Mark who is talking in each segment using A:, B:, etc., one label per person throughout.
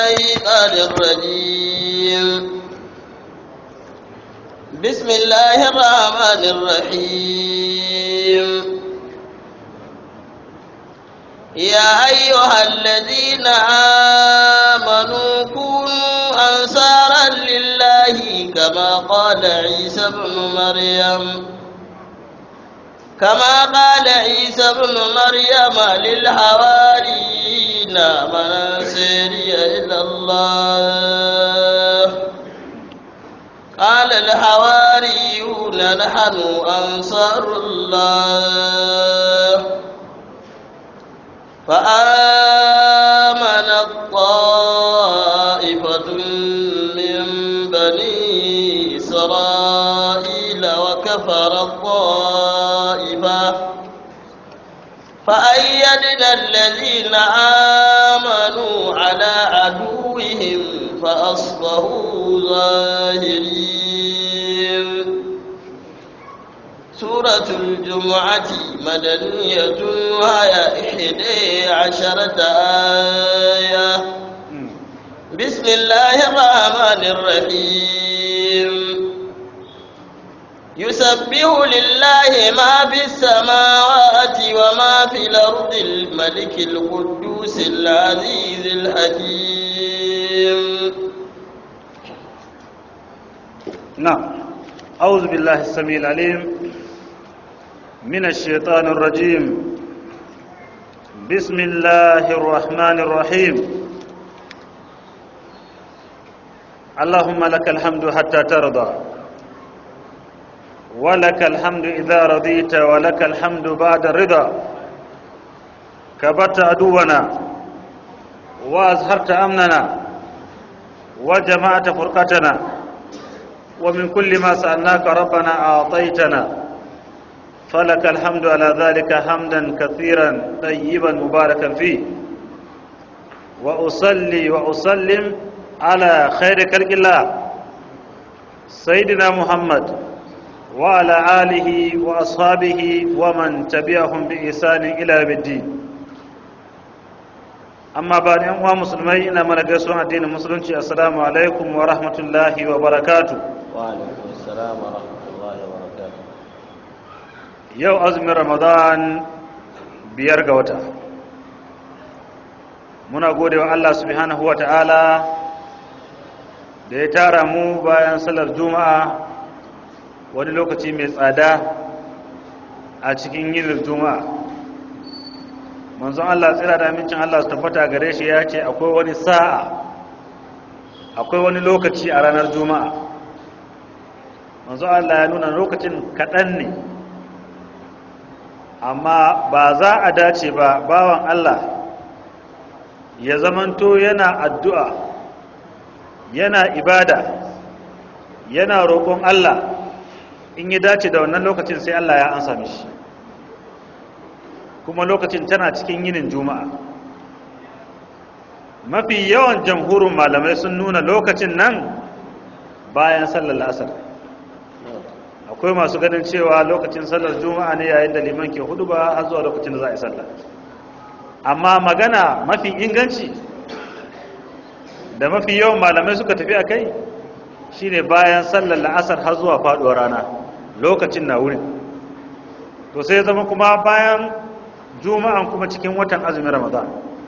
A: الشيطان الرجيم بسم الله الرحمن الرحيم يا أيها الذين آمنوا كونوا أنصارا لله كما قال عيسى ابن مريم كما قال عيسى ابن مريم للحواريين من أنصاري إلى الله قال الحواريون نحن أنصار الله فآمنت طائفة من بني إسرائيل وكفر الطائفة فأيدنا الذين آمنوا على عدوهم فأصبحوا ظاهرين سورة الجمعة مدنية وهي إحدى عشرة آية بسم الله الرحمن الرحيم يسبح لله ما في السماوات وما في الأرض الملك القدوس العزيز الحكيم
B: نعم أعوذ بالله السميع العليم من الشيطان الرجيم بسم الله الرحمن الرحيم اللهم لك الحمد حتى ترضى ولك الحمد إذا رضيت ولك الحمد بعد الرضا كبت عدونا وأزهرت أمننا وجمعت فرقتنا ومن كل ما سألناك ربنا أعطيتنا فلك الحمد على ذلك حمدا كثيرا طيبا مباركا فيه وأصلي وأسلم على خير خلق الله سيدنا محمد وعلى آله وأصحابه ومن تبعهم بإحسان إلى يوم الدين amma ba da uwa musulmai ina mana gaisuwan addinin musulunci assalamu alaikum wa rahmatullahi wa barakatu
A: وعليكم السلام ورحمة الله وبركاته
B: yau azumin ramadan biyar ga wata muna gode wa allah subhanahu wa ta'ala da ya tara mu bayan salar juma'a wani lokaci mai tsada a cikin yin juma'a manzon Allah tsira da amincin Allah su tabbata gare shi ya ce akwai wani sa'a akwai wani lokaci a ranar juma'a manzon Allah ya nuna lokacin kaɗan ne amma ba za a dace ba bawan Allah ya zamanto yana addu'a yana ibada yana roƙon Allah in yi dace da wannan lokacin sai Allah ya ansa mishi kuma lokacin tana cikin yinin juma'a mafi yawan jamhurin malamai sun nuna lokacin nan bayan sallar asar akwai masu ganin cewa lokacin sallar juma'a ne yayin da liman ke hudu ba har zuwa lokacin da za a yi sallar amma magana mafi inganci da mafi yawan malamai suka tafi a kai shine bayan sallar la'asar har zuwa faduwar rana lokacin na wurin to sai zama kuma bayan juma'an kuma cikin watan azumin ramadan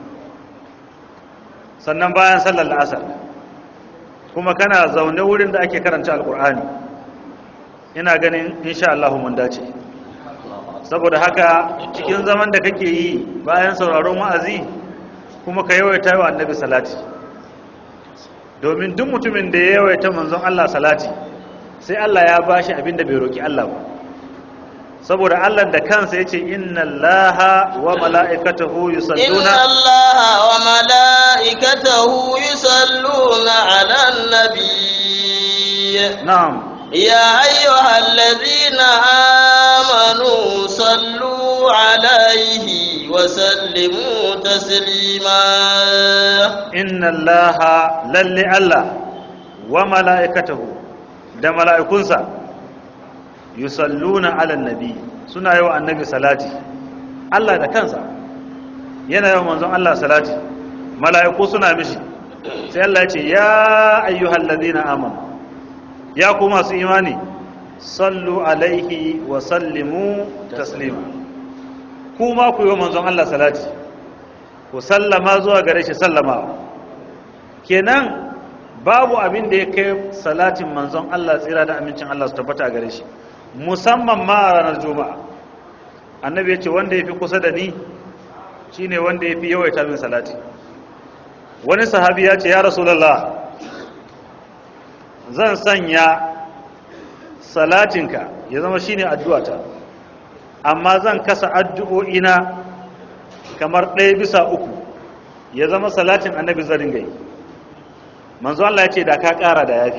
B: sannan bayan sallar la'asar kuma kana zaune wurin da ake karanta alkur'ani ina ganin insha Allah mun dace saboda haka cikin zaman da kake yi bayan sauraron wa'azi kuma ka yawaita wa annabi salati domin duk mutumin da ya yawaita manzon Allah salati sai Allah ya bashi abin da bai roki Allah ba saboda Allah da kansa yace inna Allaha wa mala'ikatahu
A: إن
B: yusalluna
A: الله وملائكته يصلون على النبي
B: na'am
A: يا أيها الذين آمنوا صلوا عليه وسلموا تسليما
B: inna Allaha lalle Allah wa mala'ikatahu da mala'ikunsa yusalluna ala nabi suna yi wa annabi salati Allah da kansa yana yawan manzon Allah salati mala'iku suna mishi sai Allah ya ce ya ayyuhal ladina amanu ya ku masu imani sallu alaihi wa sallimu taslima kuma ku yi wa manzon Allah salati ku sallama zuwa gare shi sallamawa kenan babu abin da ya kai salatin manzon Allah tsira da amincin Allah su tabbata a gare shi musamman ma a ranar juma'a annabi ya ce wanda ya fi kusa da ni shine wanda ya fi yawaita min salati wani sahabi ya ce ya rasulallah zan sanya salatinka ya zama shine addu'ata amma zan kasa addu'o'ina kamar ɗaya bisa uku ya zama salatin annabi zarin gai manzo Allah ya ce da ka ƙara da yafi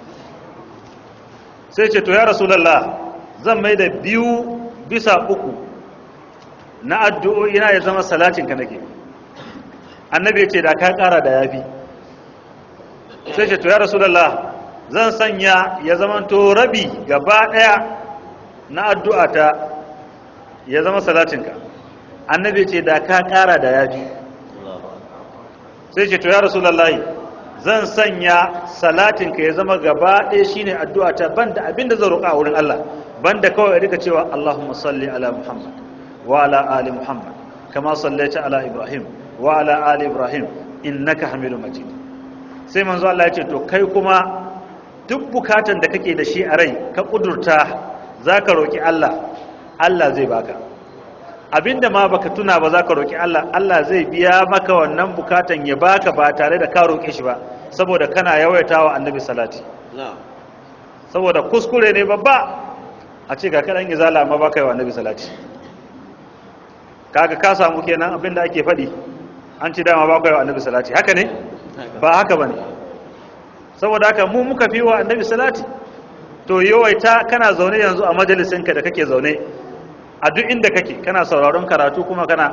B: sai ce to ya rasulallah zan mai da biyu bisa uku na addu'o'ina ya zama salatinka nake annabi ya ce da ka ƙara da yafi sai ce to ya rasulallah zan sanya ya zama to rabi gaba ɗaya na addu'ata ya zama salatinka annabi ya ce da ka ƙara da yafi sai ce to ya rasulallah zan sanya salatinka ya zama gaba ɗaya shine addu'ata banda abinda zan roƙa a wurin Allah banda kawai ya rika cewa Allahumma salli ala Muhammad wa ala ali Muhammad kama sallaita ala Ibrahim wa ala ali Ibrahim innaka Hamidum Majid sai manzo Allah ya ce to kai kuma duk bukatan da kake da shi a rai ka kudurta zaka roki Allah Allah zai baka abinda ma baka tuna ba zaka roki Allah Allah zai biya maka wannan bukatan ya baka ba tare da ka roke shi ba saboda kana yawaitawa annabi salati saboda kuskure ne babba a ce ga kaɗan izala amma ba ka yi wa annabi salati kaga ka samu kenan abinda ake faɗi an ci dama ba ka yi wa annabi salati haka ne ba haka ba ne saboda haka mu muka fi wa annabi salati to yawaita kana zaune yanzu a majalisinka da kake zaune a duk inda kake kana sauraron karatu kuma kana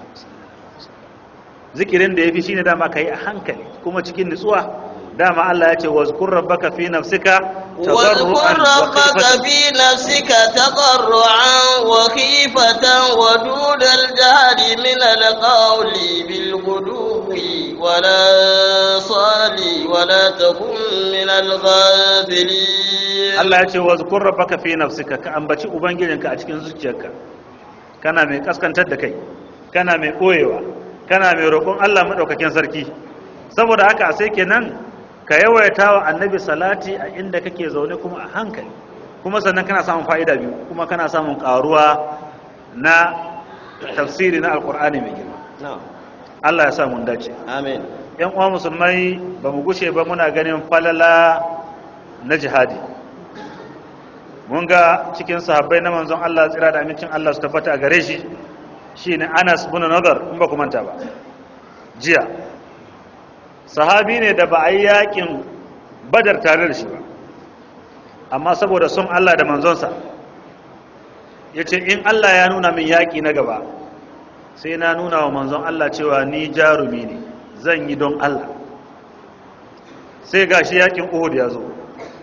B: zikirin da ya fi shi ne dama ka yi a hankali kuma cikin nutsuwa dama Allah ya ce wazkur rabbaka fi nafsika
A: واذكر ربك في نفسك تضرعا وخيفة ودون الجهل من القول بالغدو ولا صالي ولا تكن من الغافلين
B: Allah ya ce wazkur rabbaka fi nafsika ka ambaci ubangijinka a cikin zuciyarka kana mai kaskantar da kai kana mai koyewa kana mai roƙon Allah madaukakin sarki saboda haka sai kenan ka yawaita wa annabi salati a inda kake zaune kuma a hankali kuma sannan kana samun fa'ida biyu kuma kana samun karuwa na tafsiri na alkur'ani mai girma Allah ya sa mun dace
A: amin
B: yan uwa musulmai ba mu gushe ba muna ganin falala na jihadi mun ga cikin sahabbai na manzon Allah tsira da amincin Allah su tabbata a gare shi shine Anas bin Nadar in ba ku manta ba jiya sahabi ne da ba a yi yakin badar tare da shi ba amma saboda sun Allah da manzonsa ya ce in Allah ya nuna min yaƙi na gaba sai na nuna wa manzon Allah cewa ni jarumi ne zan yi don Allah sai ga shi yaƙin Uhud ya zo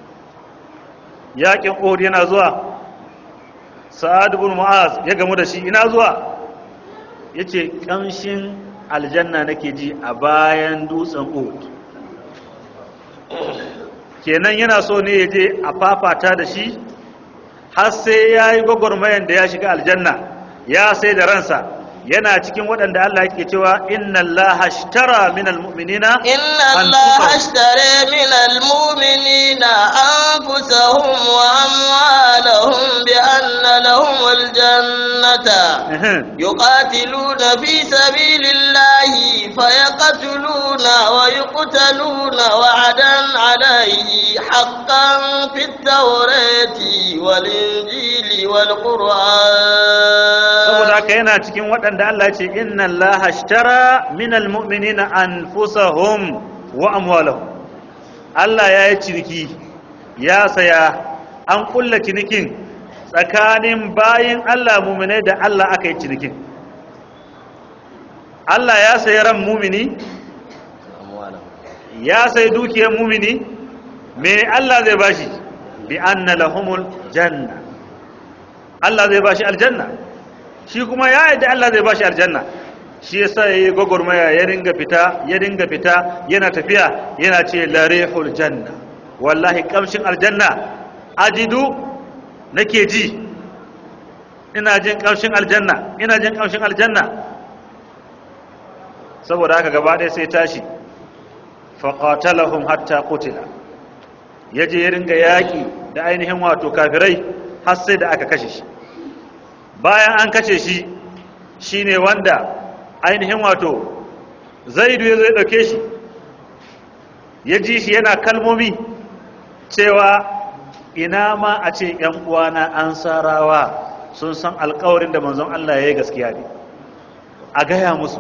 B: yaƙin Uhud yana zuwa sa'ad ibn mu'az ya gamu da shi ina zuwa yace ƙamshin aljanna nake ji a bayan dutsen Uhud kenan yana so ne ya je a fafata da shi har sai ya yi gwagwarmayan da ya shiga aljanna ya sai da ransa yana cikin waɗanda Allah yake cewa inna Allah ashtara min almu'minina
A: inna Allah ashtara min almu'minina anfusahum wa amwalahum bi anna lahum aljannata yuqatiluna fi sabilillahi fayaqtuluna wa yuqtaluna wa'adan alayhi haqqan fit tawrati wal injili wal qur'an
B: saboda haka yana cikin waɗanda Allah ce inna Allah ashtara minal mu'minina anfusahum wa amwalahum Allah ya yi ciniki ya saya an kulla cinikin tsakanin bayin Allah muminai da Allah aka yi cinikin Allah ya sayi ran mumini ya sayi dukiyar mumini me Allah zai bashi bi anna lahumul janna Allah zai bashi aljanna shi kuma ya yadda Allah zai bashi aljanna shi yasa yayi gogormaya ya ringa fita ya ringa fita yana tafiya yana ce larihul janna wallahi kamshin aljanna ajidu nake ji ina jin kamshin aljanna ina jin kamshin aljanna saboda haka gaba ɗaya sai tashi faqatalahum hatta qutila yaje ya ringa yaki da ainihin wato kafirai har sai da aka kashe shi bayan an kashe shi shine wanda ainihin wato zaidu ya zai ɗauke shi ya ji shi yana kalmomi cewa ina ma a ce ‘yan uwana an sarawa sun san alkawarin da manzon Allah ya yi gaskiya ne a gaya musu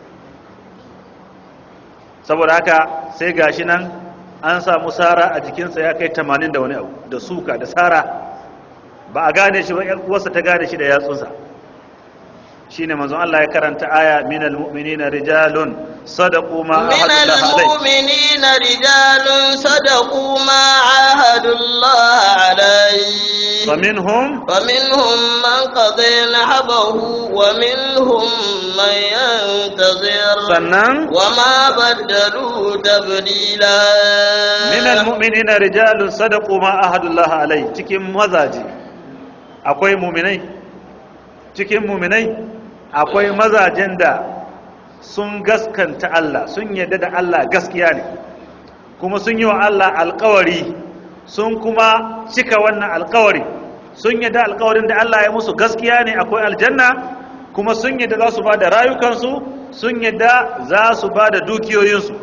B: saboda haka sai gashi nan an samu sara a jikinsa ya kai tamanin da wani abu da suka da sara ba a gane shi ba ‘yan uwarsa ta gane shi da yatsunsa shine manzon Allah ya karanta aya minal mu'minina rijalun sadaqu ma
A: من المؤمنين رجال صدقوا ما عاهدوا الله عليه
B: فمنهم
A: فمنهم من قضي نحبه ومنهم من ينتظر
B: sannan
A: وما بدلوا تبديلا
B: minal mu'minina rijalun sadaqu ma ahadullah alai cikin mazaji akwai mu'minai cikin mu'minai akwai mazajen da sun gaskanta Allah sun yadda da Allah gaskiya ne kuma sun yi wa Allah alkawari sun kuma cika wannan alkawari sun yadda alkawarin da Allah ya musu gaskiya ne akwai aljanna kuma sun yadda za su ba da rayukansu sun yadda za su ba da dukiyoyinsu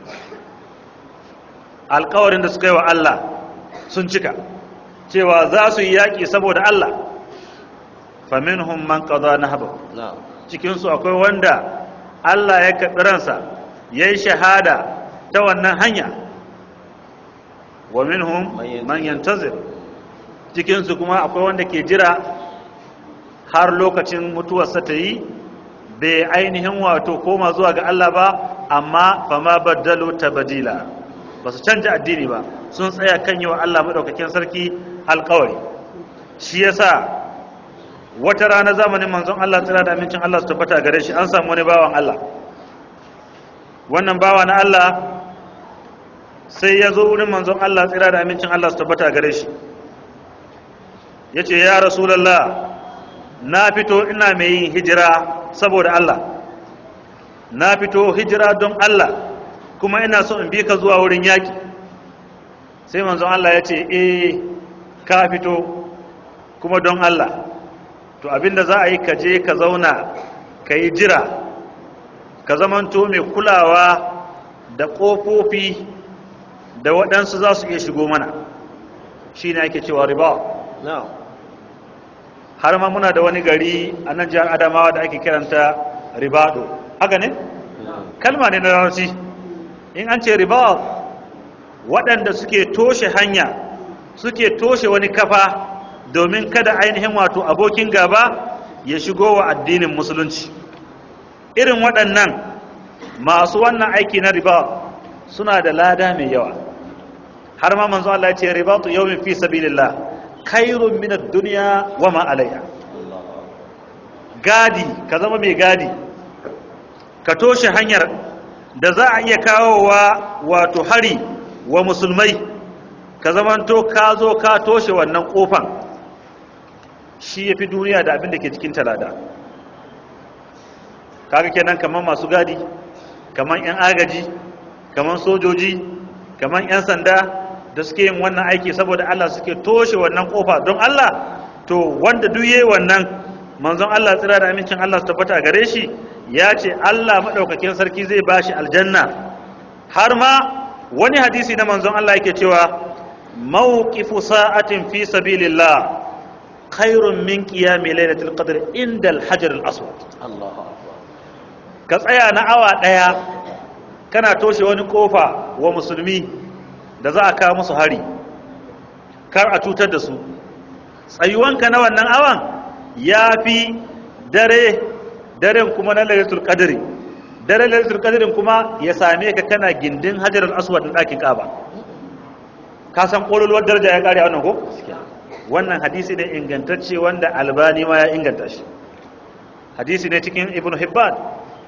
B: alkawarin da suka yi wa Allah sun cika cewa za su yi yaƙi saboda Allah faminhum man qada nahbahu
A: نعم
B: cikinsu akwai wanda Allah ya karɓi ransa ya yi shahada ta wannan hanya wa minhum man yantazir cikinsu kuma akwai wanda ke jira har lokacin mutuwarsa ta yi bai ainihin wato koma zuwa ga Allah ba amma fama baddalu tabdila ba su canja addini ba sun tsaya kan yi wa Allah maɗaukakin sarki alkawari shi yasa wata rana zamanin manzon Allah tsira da amincin Allah su tabbata gare shi an samu wani bawan Allah wannan bawa na Allah sai ya zo wurin manzon Allah tsira da amincin Allah su tabbata gare shi ya ce ya rasulallah na fito ina mai yin hijira saboda Allah na fito hijira don Allah kuma ina so in bi ka zuwa wurin yaki sai manzon Allah ya ce eh ka fito kuma don Allah to abinda za a yi ka je ka zauna ka yi jira ka zamanto mai kulawa da ƙofofi da waɗansu za su iya shigo mana shi ne ake cewa riba
A: نعم
B: har ma muna da wani gari a nan jihar adamawa da ake kiranta ribado haka ne kalma ne na larabci in an ce riba waɗanda suke toshe hanya suke toshe wani kafa domin kada ainihin wato abokin gaba ya shigo wa addinin musulunci irin waɗannan masu wannan aiki na riba suna da lada mai yawa har ma manzo Allah ya ce ribatu yawmin fi sabilillah khairun min ad-dunya wa ma alayha gadi ka zama mai gadi ka toshe hanyar da za a iya kawowa wato hari wa musulmai ka zamanto ka zo ka toshe wannan kofan shi ya fi duniya da abin da ke cikin talada kaga kenan kamar masu gadi kamar 'yan agaji kamar sojoji kamar 'yan sanda da suke yin wannan aiki saboda Allah suke toshe wannan kofa don Allah to wanda duk yayi wannan manzon Allah tsira da amincin Allah su tabbata gare shi ya ce Allah madaukakin sarki zai bashi aljanna har ma wani hadisi na manzon Allah yake cewa mawqifu sa'atin fi sabilillah khairun min qiyami lailatul qadr inda al-hajar al-aswad
A: الله أكبر
B: ka tsaya na awa daya kana toshe wani kofa wa musulmi da za a kawo musu hari kar a cutar da su tsayuwanka na wannan awan ya fi dare daren kuma na lailatul qadri dare lailatul qadrin kuma ya same ka kana gindin hajar al-aswad na ɗakin kaba ka san ƙololuwar daraja ya ƙare a wannan ko wannan hadisi ne ingantacce wanda albani ma ya inganta shi hadisi ne cikin ibn hibban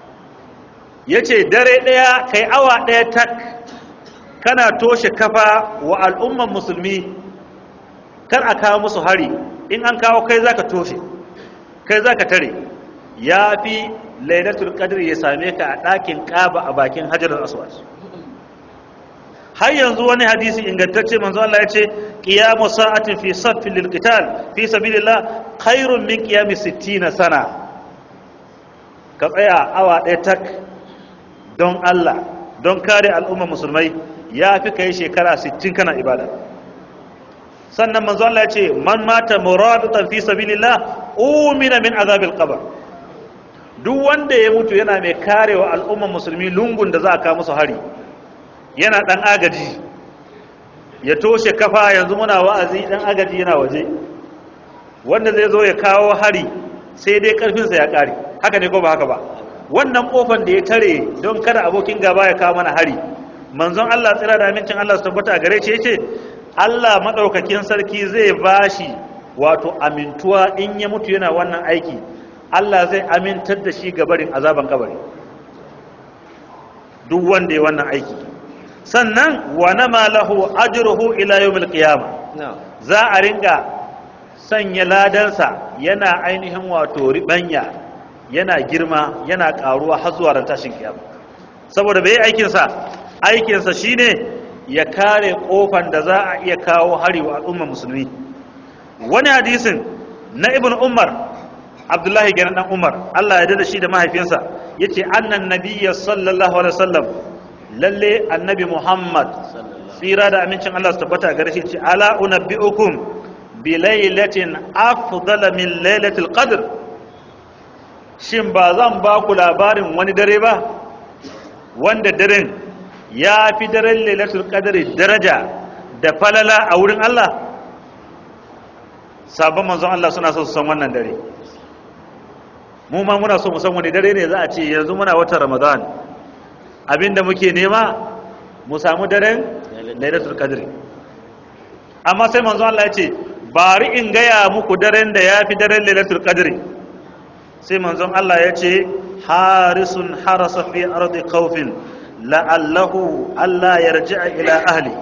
B: ya ce dare ɗaya kai awa ɗaya tak kana toshe kafa wa al'umman musulmi kar a kawo musu hari in an kawo kai za ka toshe kai za ka tare ya fi lailatul qadr ya same ka a ɗakin ƙaba a bakin hajar aswad har yanzu wani hadisi ingantacce manzo Allah ya ce qiyamu sa'atin fi saffin lil qital fi sabilillah khairun min qiyami 60 sana ka tsaya awa ɗaya tak don Allah don kare al'umma musulmai ya fi kai shekara 60 kana ibada sannan manzo Allah ya ce man mata muradatan fi sabilillah umina min azabil qabr duk wanda ya mutu yana mai karewa al'umma musulmi lungun da za a kawo musu hari yana dan agaji ya toshe kafa yanzu muna wa'azi dan agaji yana waje wanda zai zo ya kawo hari sai dai karfinsa ya kare haka ne ko ba haka ba wannan kofar da ya tare don kada abokin gaba ya kawo mana hari manzon Allah tsira da amincin Allah su tabbata gare shi yace Allah madaukakin sarki zai bashi wato amintuwa in ya mutu yana wannan aiki Allah zai amintar da shi gabarin azaban kabari duk wanda ya wannan aiki sannan wa nama lahu ajruhu ila yawmil qiyamah za a ringa sanya ladansa yana ainihin wato ribanya yana girma yana karuwa har zuwa ran tashin kiyama saboda bai aikin sa aikin sa shine ya kare kofan da za a iya kawo hari wa al'umma musulmi wani hadisin na ibn umar abdullahi ganin dan umar Allah ya dada shi da mahaifinsa yace annan nabiyya sallallahu alaihi wasallam lalle annabi muhammad tsira da amincin Allah su tabbata gare shi ce ala unabbiukum bi lailatin afdala min lailatul qadr shin ba zan ba ku labarin wani dare ba wanda daren ya fi daren lailatul qadr daraja da falala a wurin Allah sabon manzon Allah suna so su san wannan dare mu ma muna so mu san wani dare ne za a ce yanzu muna watan ramadan abinda muke nema mu samu daren lailatul qadr amma sai manzo Allah ya ce bari in gaya muku daren da yafi daren lailatul qadr sai manzon Allah ya ce harisun harasa fi ardi khawfin la'allahu alla yarji'a ila ahli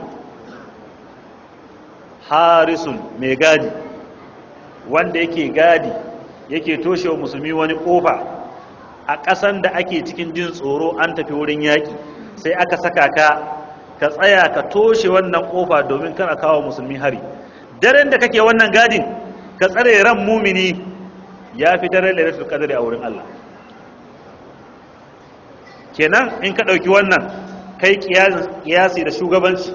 B: harisun mai gadi wanda yake gadi yake toshewa musulmi wani kofa a ƙasan da ake cikin jin tsoro an tafi wurin yaƙi sai aka saka ka ka tsaya ka toshe wannan kofa domin kana kawo musulmi hari daren da kake wannan gadin ka tsare ran mumini ya fi daren lailatul qadri a wurin Allah kenan in ka ɗauki wannan kai kiyasi da shugabanci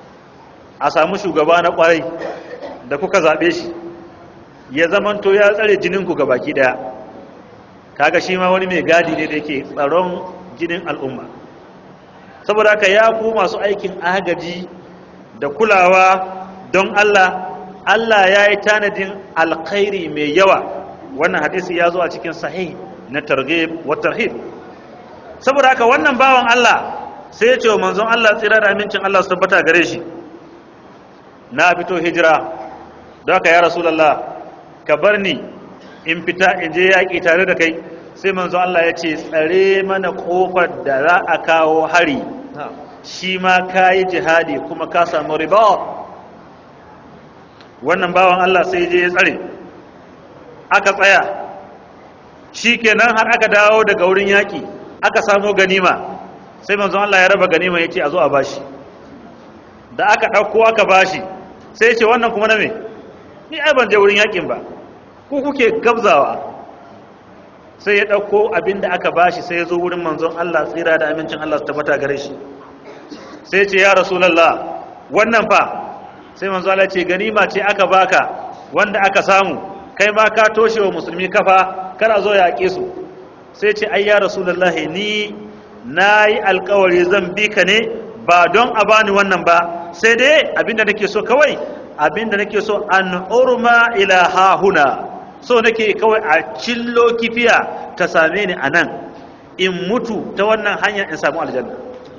B: a samu shugaba na ƙwarai da kuka zaɓe shi ya zamanto ya tsare jininku ga baki ɗaya kaga shi ma wani mai gadi ne da yake tsaron jinin al'umma saboda haka ya ku masu aikin agaji da kulawa don Allah Allah ya yi tanadin alkhairi mai yawa wannan hadisi ya zo a cikin sahih na targhib wa tarhib saboda haka wannan bawan Allah sai ya ce wa manzon Allah tsira da amincin Allah su tabbata gare shi na fito hijira don haka ya rasulullah ka bar ni in fita in je yaƙi tare da kai sai manzo Allah ya ce tsare mana ƙofar da za a kawo hari shi ma ka yi jihadi kuma ka samu riba wannan bawan Allah sai je ya tsare aka tsaya shi kenan har aka dawo daga wurin yaƙi aka samu ganima sai manzo Allah ya raba ganima ya ce a zo a bashi da aka ɗauko aka bashi sai ya ce wannan kuma na me ni ai ban je wurin yaƙin ba ku kuke gabzawa sai ya ɗauko abin da aka bashi sai ya zo wurin manzon Allah tsira da amincin Allah su tabbata gare shi sai ce ya rasulallah wannan fa sai manzon Allah ce ganima ce aka baka wanda aka samu kai ma ka toshe wa musulmi kafa kana zo ya yaƙe su sai ce ai ya rasulallah ni na yi alkawari zan bi ka ne ba don a bani wannan ba sai dai abinda nake so kawai abinda nake so an urma ila hahuna so nake kawai a cillo kifiya ta same ni a nan in mutu ta wannan hanyar in samu aljanna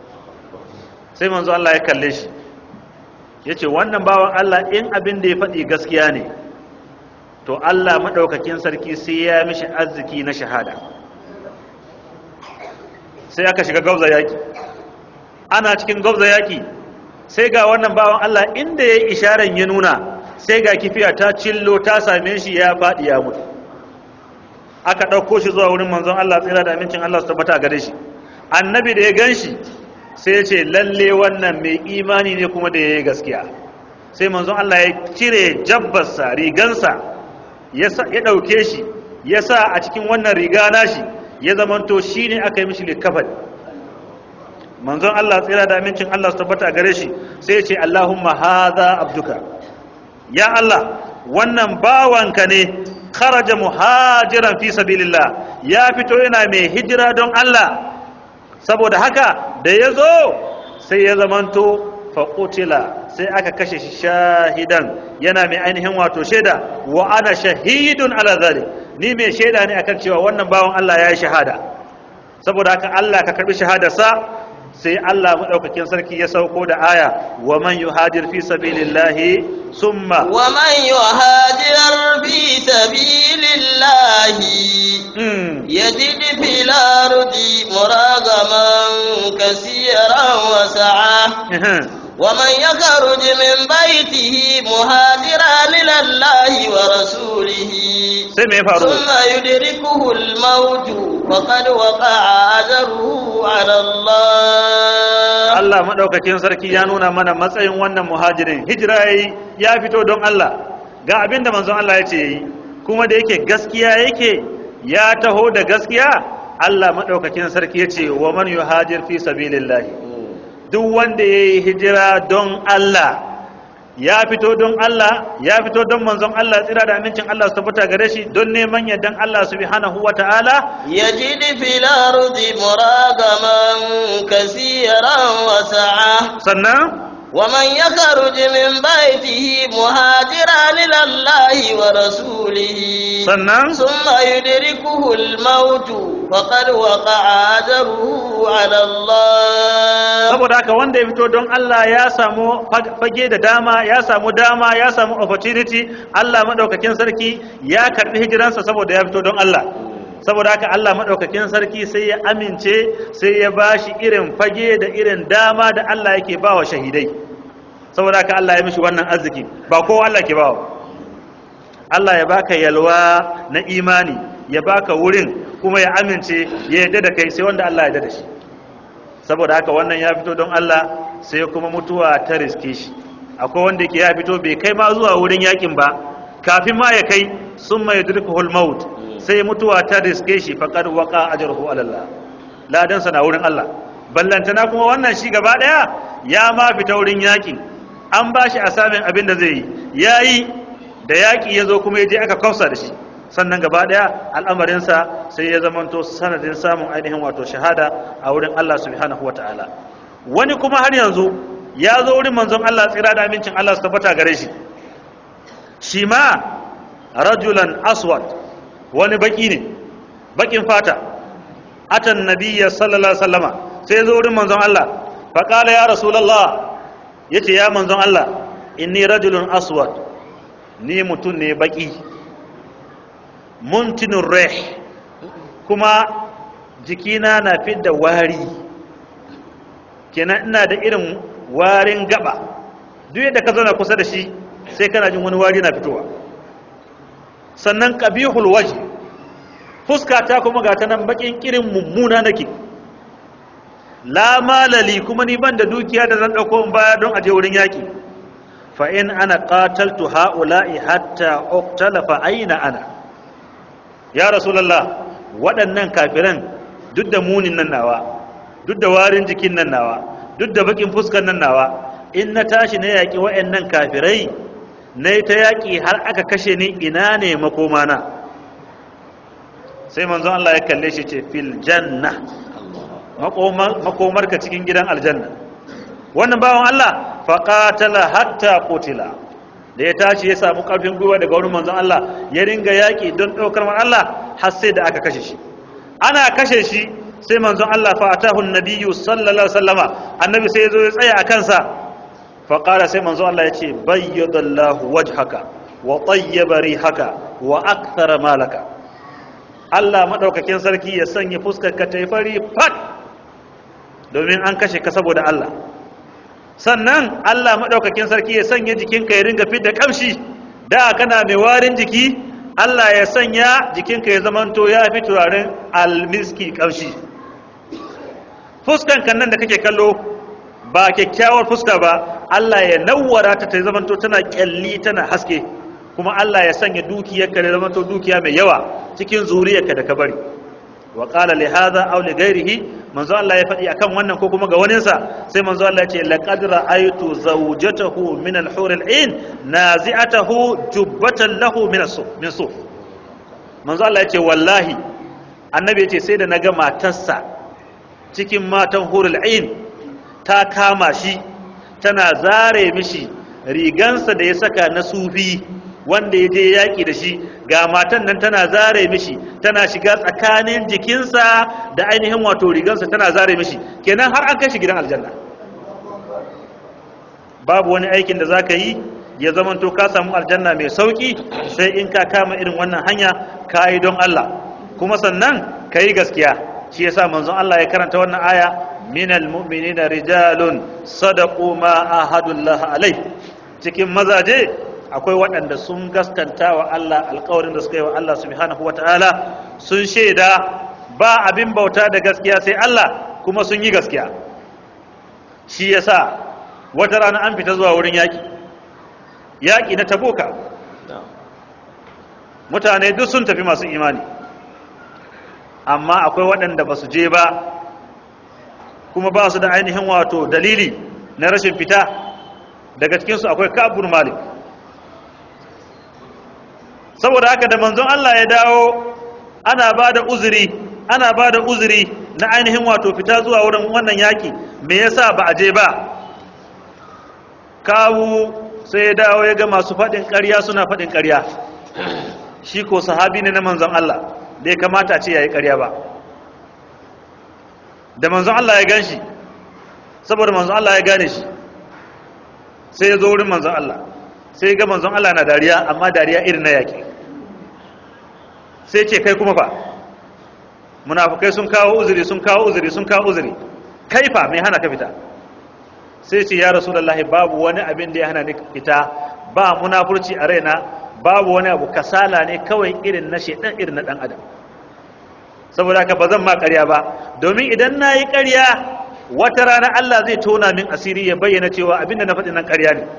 B: sai manzo Allah ya kalle shi ya ce wannan bawan Allah in abin da ya faɗi gaskiya ne to Allah maɗaukakin sarki sai ya mishi arziki na shahada sai aka shiga gauza yaki ana cikin gauza yaki sai ga wannan bawan Allah inda ya yi isharan ya nuna sai ga kifiya ta cillo ta same shi ya faɗi ya mutu aka ɗauko shi zuwa wurin manzon Allah tsira da amincin Allah su tabbata gare shi annabi da ya gan shi sai ya ce lalle wannan mai imani ne kuma da ya yi gaskiya sai manzon Allah ya cire jabbarsa rigansa ya ɗauke shi ya sa a cikin wannan riga nashi ya zamanto shi ne aka yi mishi likafan manzon Allah tsira da amincin Allah su tabbata gare shi sai ya ce Allahumma haza abduka ya Allah wannan bawanka ne kharaja muhajiran fi sabilillah ya fito yana mai hijira don Allah saboda haka da ya zo sai ya zamanto faƙutila sai aka kashe shi shahidan yana mai ainihin wato shaida wa ana shahidun ala zalik ni mai shaida ne akan cewa wannan bawan Allah ya yi shahada saboda haka Allah ka karbi shahadarsa sai Allah madaukakin sarki ya sauko da aya wa man yuhajir fi sabilillahi summa
A: wa man yuhajir fi sabilillahi yajid fil ardi muragaman kaseeran wa sa'a ومن يخرج من بيته مهاجرا الى الله ورسوله ثم يدركه الموت فقد وقع اجره على الله
B: Allah madaukakin sarki ya nuna mana matsayin wannan muhajirin hijira yayi ya fito don Allah ga abinda manzon Allah ya ce yi kuma da yake gaskiya yake ya taho da gaskiya Allah madaukakin sarki ya ce wa man yuhajir fi sabilillahi duk wanda ya yi hijira don Allah ya fito don Allah ya fito don manzon Allah tsira da amincin Allah su tabbata gare shi don neman yardan Allah subhanahu wa ta'ala
A: yajid fil ardi muragaman kaseeran wa sa'a
B: sannan
A: ومن يخرج من بيته مهاجرا إلى الله ورسوله
B: sannan
A: ثم يدركه الموت فقد وقع أجره على الله
B: saboda haka wanda ya fito don Allah ya samu fage da dama ya samu dama ya samu opportunity Allah madaukakin sarki ya karbi hijiransa saboda ya fito don Allah saboda haka Allah madaukakin sarki sai ya amince sai ya bashi irin fage da irin dama da Allah yake bawa shahidai saboda haka Allah ya mishi wannan arziki ba kowa Allah ke bawa Allah ya baka yalwa na imani ya baka wurin kuma ya amince ya yarda da kai sai wanda Allah ya yarda da shi saboda haka wannan ya fito don Allah sai kuma mutuwa ta riske shi akwai wanda ke ya fito bai kai ma zuwa wurin yakin ba kafin ma ya kai sun mai dirkuhul maut sai mutuwa ta riske shi faqad waqa ajruhu ala Allah ladan sa na wurin Allah ballantana kuma wannan shi gaba daya ya ma fita wurin yakin an ba shi asamin abin da zai yi yayi da yaki ya zo kuma ya je aka kausa da shi sannan gaba daya al'amarinsa sai ya zamanto sanadin samun ainihin wato shahada a wurin Allah subhanahu wa ta'ala wani kuma har yanzu ya zo wurin manzon Allah tsira da amincin Allah su tabbata gare shi shi ma rajulan aswad wani baki ne bakin fata atan nabiyya sallallahu alaihi wasallama sai ya zo wurin manzon Allah fa qala ya rasulullah yace ya manzon Allah inni rajulun aswad ni mutun ne baki muntinun reh kuma jikina na fidda wari kenan ina da irin warin gaba duk yadda ka zauna kusa da shi sai kana jin wani wari na fitowa sannan qabihul waje fuska ta kuma ga ta nan bakin kirin mummuna nake la malali kuma ni ban da dukiya da zan dauko in baya don aje wurin yaki fa in ana qataltu haula'i hatta uqtala fa aina ana ya rasulallah waɗannan kafiran duk da munin nan nawa duk da warin jikin nan nawa duk da bakin fuskan nan nawa in na tashi na yaƙi waɗannan kafirai na ta yaƙi har aka kashe ni ina ne makomana sai manzon Allah ya kalle shi ce fil janna makomarka cikin gidan aljanna wannan bawan Allah faqatala hatta qutila da ya tashi ya samu karfin gwiwa daga wurin manzon Allah ya ringa yaƙi don ɗaukar man Allah har sai da aka kashe shi ana kashe shi sai manzon Allah fa atahu nabiyyu sallallahu alaihi wasallama annabi sai ya zo ya tsaya a kansa fa qala sai manzon Allah ya ce bayyadallahu wajhaka wa tayyaba rihaka wa akthara malaka Allah madaukakin sarki ya sanya fuskar ka tayi fari fat domin an kashe ka saboda Allah sannan Allah maɗaukakin sarki ya sanya jikinka ya ringa fidda kamshi da kana mai warin jiki Allah ya sanya jikinka ya zamanto ya fi turaren almiski kamshi fuskan kan nan da kake kallo ba kyakkyawar fuska ba Allah ya nawwara ta ta zamanto tana kyalli tana haske kuma Allah ya sanya dukiyarka da zamanto dukiya mai yawa cikin zuriyarka da ka bari wa qala li hadha aw li ghayrihi manzo Allah ya faɗi akan wannan ko kuma ga waninsa sai manzo Allah ya ce laqad ra'aytu zawjatahu min al-hur al-ain nazi'atahu jubbatan lahu min as-suf min suf manzo Allah ya ce wallahi annabi ya ce sai da naga matarsa cikin matan hurul ain ta kama shi tana zare mishi rigansa da ya saka na sufi wanda ya je yaƙi da shi ga matan nan tana zare mishi tana shiga tsakanin jikinsa da ainihin wato rigansa tana zare mishi kenan har an kai shi gidan aljanna babu wani aikin da za ka yi ya zamanto ka samu aljanna mai sauƙi sai in ka kama irin wannan hanya ka yi don Allah kuma sannan ka yi gaskiya shi yasa manzon Allah ya karanta wannan aya minal mu'minina rijalun sadaqu ma ahadullah alai cikin mazaje akwai waɗanda sun gaskanta wa Allah alƙawarin da suka yi wa Allah subhanahu wata'ala sun shaida ba abin bauta da gaskiya sai Allah kuma sun yi gaskiya shi yasa wata rana an fita zuwa wurin yaƙi yaƙi na taboka mutane duk sun tafi masu imani amma akwai waɗanda ba su je ba kuma ba su da ainihin wato dalili na rashin fita daga cikinsu akwai kabur malik saboda haka da manzon Allah ya dawo ana ba da uzuri ana ba da uzuri na ainihin wato fita zuwa wurin wannan yaƙi me yasa ba a je ba kawu sai ya dawo ya ga masu faɗin ƙarya suna faɗin ƙarya shi ko sahabi ne na manzon Allah bai kamata a ce yayi ƙarya ba da manzon Allah ya gan shi saboda manzon Allah ya gane shi sai ya zo wurin manzon Allah sai ya ga manzon Allah na dariya amma dariya irin na yaƙi sai ce kai kuma fa munafukai sun kawo uzuri sun kawo uzuri sun kawo uzuri kai fa mai hana ka fita sai ce ya rasulullahi babu wani abin da ya hana ni fita ba munafurci a raina babu wani abu kasala ne kawai irin na shedan irin na dan adam saboda haka ba zan ma ƙarya ba domin idan na yi ƙarya wata rana Allah zai tona min asiri ya bayyana cewa abinda na faɗi nan ƙarya ne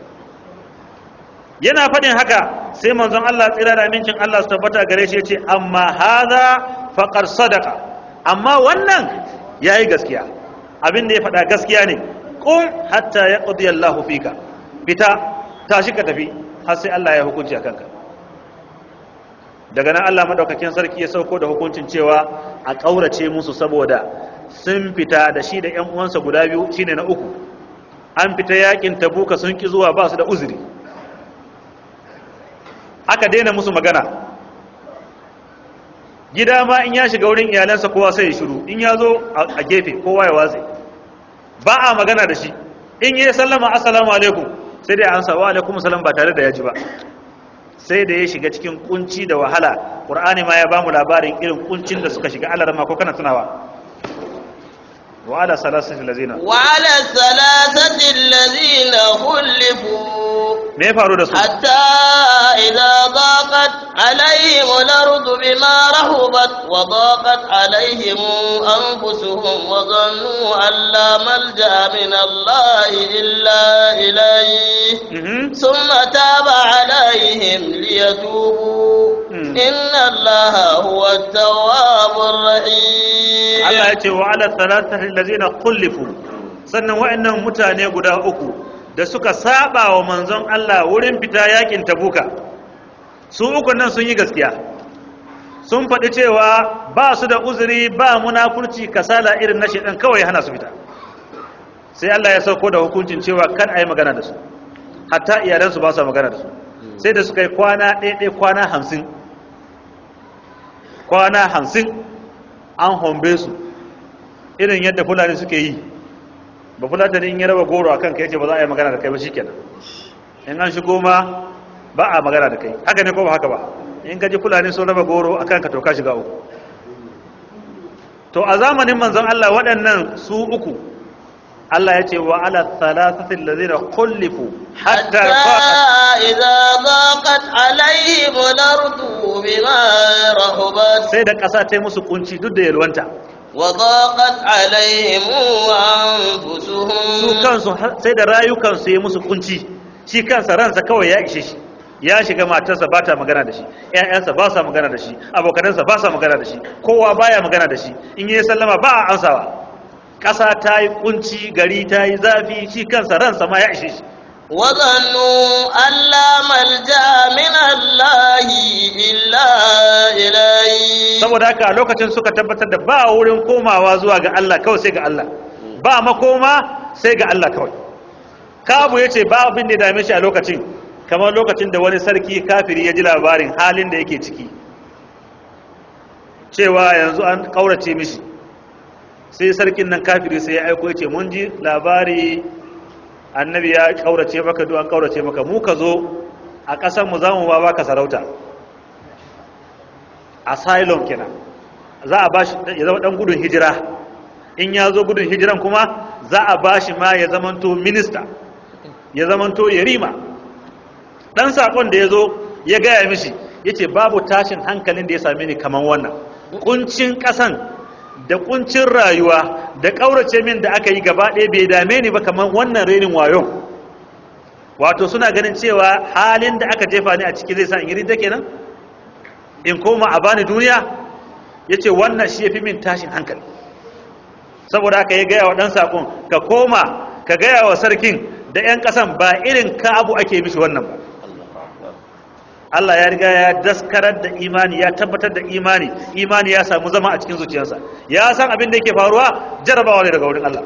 B: yana faɗin haka sai manzon Allah tsira da amincin Allah su tabbata gare shi ya ce amma haza faqar sadaka amma wannan yayi gaskiya abin da ya faɗa gaskiya ne qum hatta yaqdi Allahu fika fita tashi ka tafi har sai Allah ya hukunci a kanka daga nan Allah madaukakin sarki ya sauko da hukuncin cewa a ƙaurace musu saboda sun fita da shi da ƴan uwansa guda biyu shine na uku an fita yakin tabuka sun ki zuwa ba su da uzuri aka daina musu magana gida ma in ya shiga wurin iyalansa kowa sai ya shiru in ya zo a gefe kowa ya watse ba a magana da shi in yi sallama assalamu alaikum sai dai an sa wa alaikum salam ba tare da ya ji ba sai da ya shiga cikin kunci da wahala qur'ani ma ya bamu labarin irin kuncin da suka shiga Allah ma ko kana tunawa wa ala salasati allazina
A: wa ala salasati allazina khulifu
B: me ya faru da su
A: حتى إذا ضاقت عليهم الأرض بما رهبت وضاقت عليهم أنفسهم وظنوا أن لا ملجأ من الله إلا إليه
B: Mhm.
A: ثم تاب عليهم ليتوبوا
B: مم.
A: إن الله هو التواب الرحيم
B: Allah ya ce wa ala salatati allazina khulifu sannan wa'annan mutane guda uku da suka saba wa manzon Allah wurin fita yakin tabuka su uku nan sun yi gaskiya sun faɗi cewa ba su da uzuri ba munafurci kasala irin na shedan kawai ya hana su fita sai Allah ya sauko da hukuncin cewa kan a yi magana da su hatta iyalansu ba su magana da su sai da suka yi kwana ɗaya kwana hamsin kwana hamsin an hombe su irin yadda fulani suke yi ba fulatani in ya raba goro a kanka yace ba za a yi magana da kai ba shikenan in an shigo ma ba a magana da kai haka ne ko ba haka ba in ka ji fulani sun raba goro a kanka to ka shiga uku to a zamanin manzon Allah waɗannan su uku Allah ya ce wa ala thalathati allazina kullifu hatta
A: حتى
B: faqat
A: إذا ضاقت عليهم الأرض بما رحبت
B: sai da ƙasa ta yi musu kunci duk da yalwanta
A: وضاقت عليهم
B: su
A: أنفسهم
B: kansu har- sai da rayukansu ya musu kunci shi kansa ransa kawai ya ishe shi ya shiga matarsa ba ta magana da shi ƴaƴansa ba sa magana da shi abokanansa ba sa magana da shi kowa baya magana da shi in yi sallama ba a ansawa ƙasa ta yi kunci gari ta yi zafi shi kansa ransa ma ya ishe shi
A: وظنوا أن لا ملجأ من الله إلا إليه
B: saboda haka a lokacin suka tabbatar da ba wurin komawa zuwa ga Allah kawai sai ga Allah ba makoma sai ga Allah kawai kabu ya ce ba abin da ya dame shi a lokacin kamar lokacin da wani sarki kafiri ya ji labarin halin da yake ciki cewa yanzu an kaurace mishi sai sarkin nan kafiri sai ya aiko ya ce mun ji labari annabi ya kaurace maka duk an kaurace maka mu ka zo a ƙasar mu za mu ba baka sarauta asylum kenan za a bashi ya zama dan gudun hijira in ya zo gudun hijiran kuma za a bashi ma ya zamanto minista ya zamanto yarima dan sakon da ya zo ya gaya mishi yace babu tashin hankalin da ya same ni kaman wannan kuncin kasan da kuncin rayuwa da kaurace min da aka yi gaba ɗaya bai dame ni ba kaman wannan renin wayon wato suna ganin cewa halin da aka jefa ni a ciki zai sa in yi ridda kenan in koma a bani duniya ya ce wannan shi ya fi min tashin hankali saboda haka ya gaya wa ɗan saƙon ka koma ka gaya wa sarkin da 'yan ƙasan ba irin ka abu ake mishi wannan ba Allah ya riga ya daskarar da imani ya tabbatar da imani imani ya samu zama a cikin zuciyarsa ya san abin da yake faruwa jarabawa ne daga wurin Allah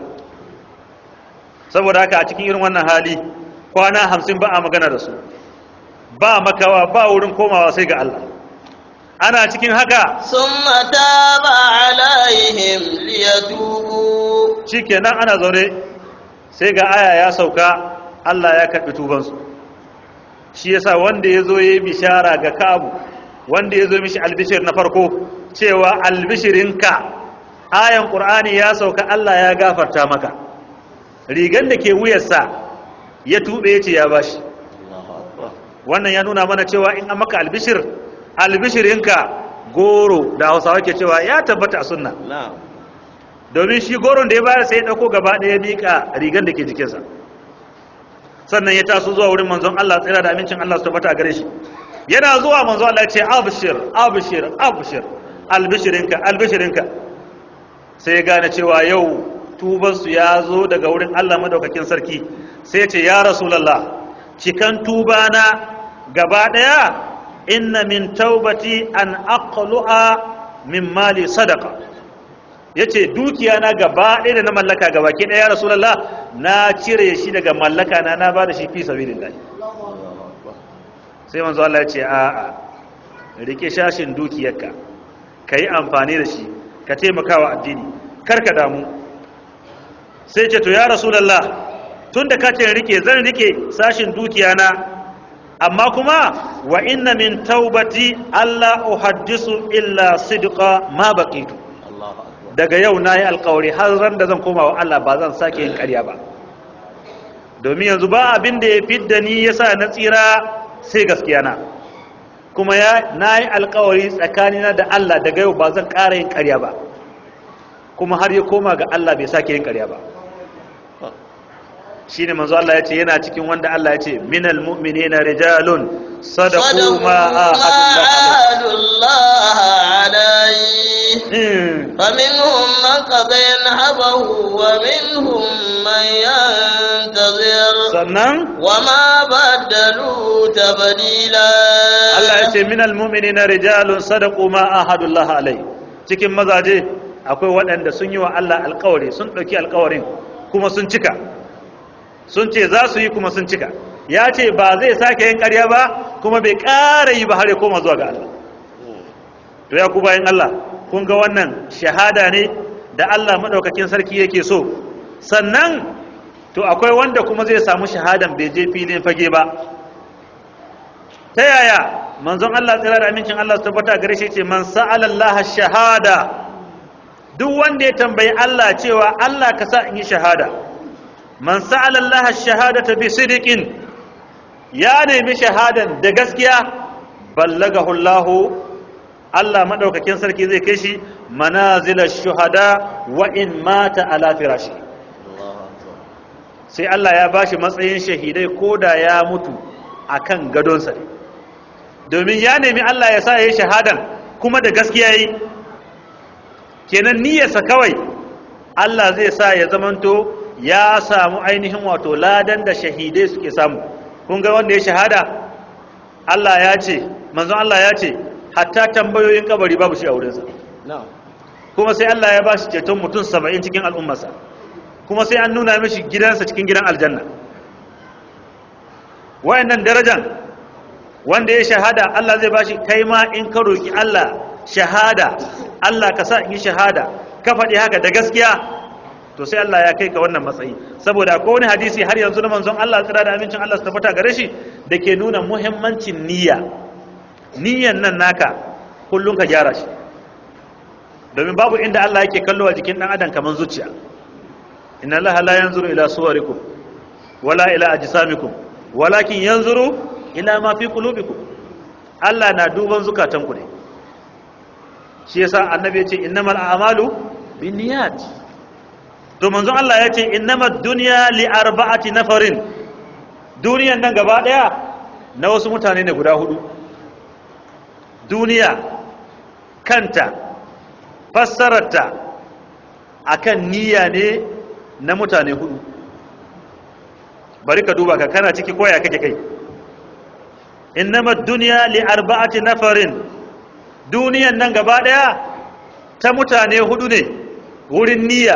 B: saboda haka a cikin irin wannan hali kwana hamsin ba a magana da su ba makawa ba wurin komawa sai ga Allah ana cikin haka
A: ثم تاب عليهم ليتوبوا
B: shikenan ana zaune sai ga aya ya sauka Allah ya karɓi tubansu shi yasa wanda ya zo ya yi bishara ga kabu wanda ya zo mishi albishir na farko cewa albishirinka ayan ƙur'ani ya sauka Allah ya gafarta maka rigan da ke wuyarsa ya tuɓe ya ce ya bashi wannan ya nuna mana cewa in an maka albishir albishirinka goro da hausawa ke cewa ya tabbata a sunna
A: نعم
B: domin shi goron da ya bayar sai ya ɗauko gaba ɗaya miƙa rigar da ke jikinsa sannan ya taso zuwa wurin manzon Allah tsira da amincin Allah su tabbata a gare shi yana zuwa manzon Allah ya ce abshir abshir abshir albishirinka albishirinka sai ya gane cewa yau tubansu ya zo daga wurin Allah madaukakin sarki sai ya ce ya rasulullah cikan tubana gaba ɗaya inna min taubati an aqlu'a min mali sadaqa yace dukiya na gaba ɗaya da na mallaka gaba ke ɗaya rasulullah na cire shi daga mallaka na na bada shi fi sabilillah sai manzo Allah ya ce a a rike shashin dukiyarka kai amfani da shi ka taimakawa addini kar ka damu sai ce to ya rasulullah tunda ka ce rike zan rike sashin dukiya na amma kuma wa inna min taubati alla uhaddisu illa sidqa ma baqitu daga yau nayi alƙawari har ran da zan koma wa Allah ba zan sake yin ƙarya ba domin yanzu ba abin da ya fidda ni yasa na tsira sai gaskiya na kuma ya nayi alƙawari tsakanina da Allah daga yau ba zan ƙara yin ƙarya ba kuma har ya koma ga Allah bai sake yin ƙarya ba shine manzo Allah ya ce yana cikin wanda Allah ya ce minal mu'minina rijalun sadaqu ma
A: عاهدوا الله عليه فمنهم من قضى نحبه ومنهم من ينتظر
B: sannan
A: وما بدلوا تبديلا
B: Allah ya ce minal mu'minina rijalun sadaqu ma ahadullah alai cikin mazaje akwai waɗanda sun yi wa Allah alƙawari sun ɗauki alƙawarin kuma sun cika sun ce za su yi kuma sun cika ya ce ba zai sake yin ƙarya ba kuma bai ƙara yi ba har ya koma zuwa ga Allah to ya ku bayan Allah kun ga wannan shahada ne da Allah maɗaukakin sarki yake so sannan to akwai wanda kuma zai samu shahadan bai je filin fage ba ta yaya manzon Allah tsira da amincin Allah su tabbata gare shi ce man sa'ala Allah shahada duk wanda ya tambayi Allah cewa Allah ka sa in yi shahada man sa'ala Allah ash-shahadata bi sidqin ya nemi shahadan da gaskiya ballagahu Allah Allah madaukakin sarki zai kai shi manazilash shuhada wa in mata ala firashi sai Allah ya bashi matsayin shahidai koda ya mutu akan gadonsa domin ya nemi Allah ya sa yayi shahadan kuma da gaskiya yi kenan niyyarsa kawai Allah zai sa ya zamanto ya samu ainihin wato ladan da shahidai suke samu kun ga wanda ya shahada Allah ya ce manzon Allah ya ce hatta tambayoyin kabari babu shi a wurinsa kuma sai Allah ya ba shi ceton mutum saba'in cikin al'ummarsa kuma sai an nuna mishi gidansa cikin gidan aljanna wayannan darajan wanda ya shahada Allah zai ba shi kai ma in ka roki Allah shahada Allah ka sa in yi shahada ka faɗi haka da gaskiya to sai Allah ya kai ka wannan matsayi saboda akwai wani hadisi har yanzu na manzon Allah tsira da amincin Allah su tabbata gare shi da ke nuna muhimmancin niyya niyyan nan naka kullum ka gyara shi domin babu inda Allah yake kallo a jikin dan adam kaman zuciya inna Allah la yanzuru ila suwarikum wala ila ajsamikum walakin yanzuru ila ma fi qulubikum Allah na duban zukatanku ne shi yasa annabi ya ce innamal a'malu binniyat to manzon Allah ya ce innamad dunya li arba'ati nafarin duniyan nan gaba daya na wasu mutane ne guda hudu duniya kanta fassararta akan niyya ne na mutane hudu bari ka duba ka kana ciki koya kake kai innamad dunya li arba'ati nafarin duniyan nan gaba daya ta mutane hudu ne wurin niyya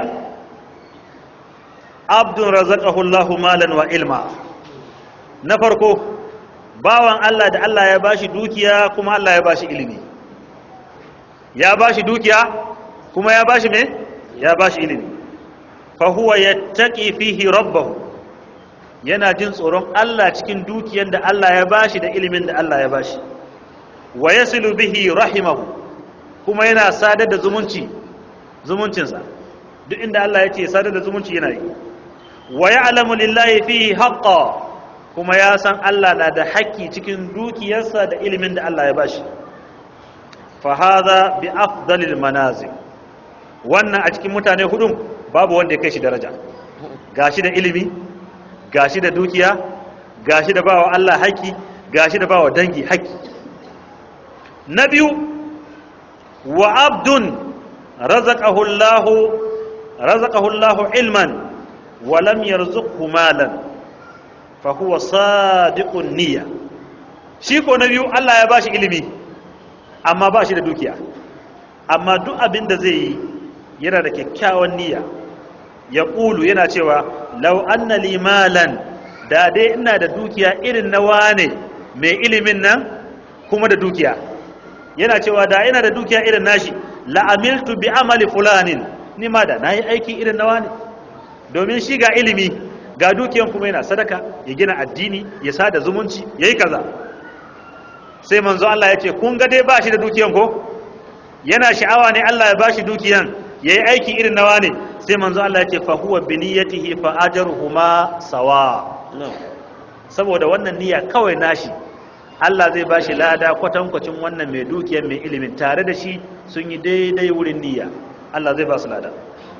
B: abdun razaqahu Allahu malan wa ilma na farko bawan Allah da Allah ya bashi dukiya kuma Allah ya bashi ilimi ya bashi dukiya kuma ya bashi me ya bashi ilimi fa huwa yattaqi fihi rabbahu yana jin tsoron Allah cikin dukiyar da Allah ya bashi da ilimin da Allah ya bashi wa yasilu bihi rahimahu kuma yana sadar da zumunci zumuncinsa duk inda Allah ya ce sadar da zumunci yana yi wa ya'lamu lillahi fihi haqqan kuma ya san Allah na da haƙƙi cikin dukiyarsa da ilimin da Allah ya bashi fa hadha bi afdalil manazil wannan a cikin mutane hudun babu wanda ya kai shi daraja gashi da ilimi gashi da dukiya gashi da bawa Allah haƙƙi gashi da bawa dangi haƙƙi na biyu wa abdun razaqahu Allah razaqahu Allah ilman wa lam yarzuqhu malan fa huwa sadiqun niyya shi ko na biyu Allah ya bashi ilimi amma ba shi da dukiya amma duk abin da zai yi yana da kyakkyawan niyya ya ƙulu yana cewa lau anna li malan da dai ina da dukiya irin na wane mai ilimin nan kuma da dukiya yana cewa da ina da dukiya irin nashi la'amiltu bi amali fulanin ni ma da nayi aiki irin na wane domin shi ga ilimi ga dukiyan kuma yana sadaka ya gina addini ya sada zumunci yayi kaza sai manzo Allah ya ce kun ga dai ba shi da dukiyan ko yana sha'awa ne Allah ya bashi dukiyan yayi aiki irin nawa ne sai manzo Allah ya ce fa huwa bi niyyatihi fa ajruhuma sawa saboda wannan niyya kawai nashi Allah zai bashi lada kwatankwacin wannan mai dukiyan mai ilimin tare da shi sun yi daidai wurin niyya Allah zai ba su lada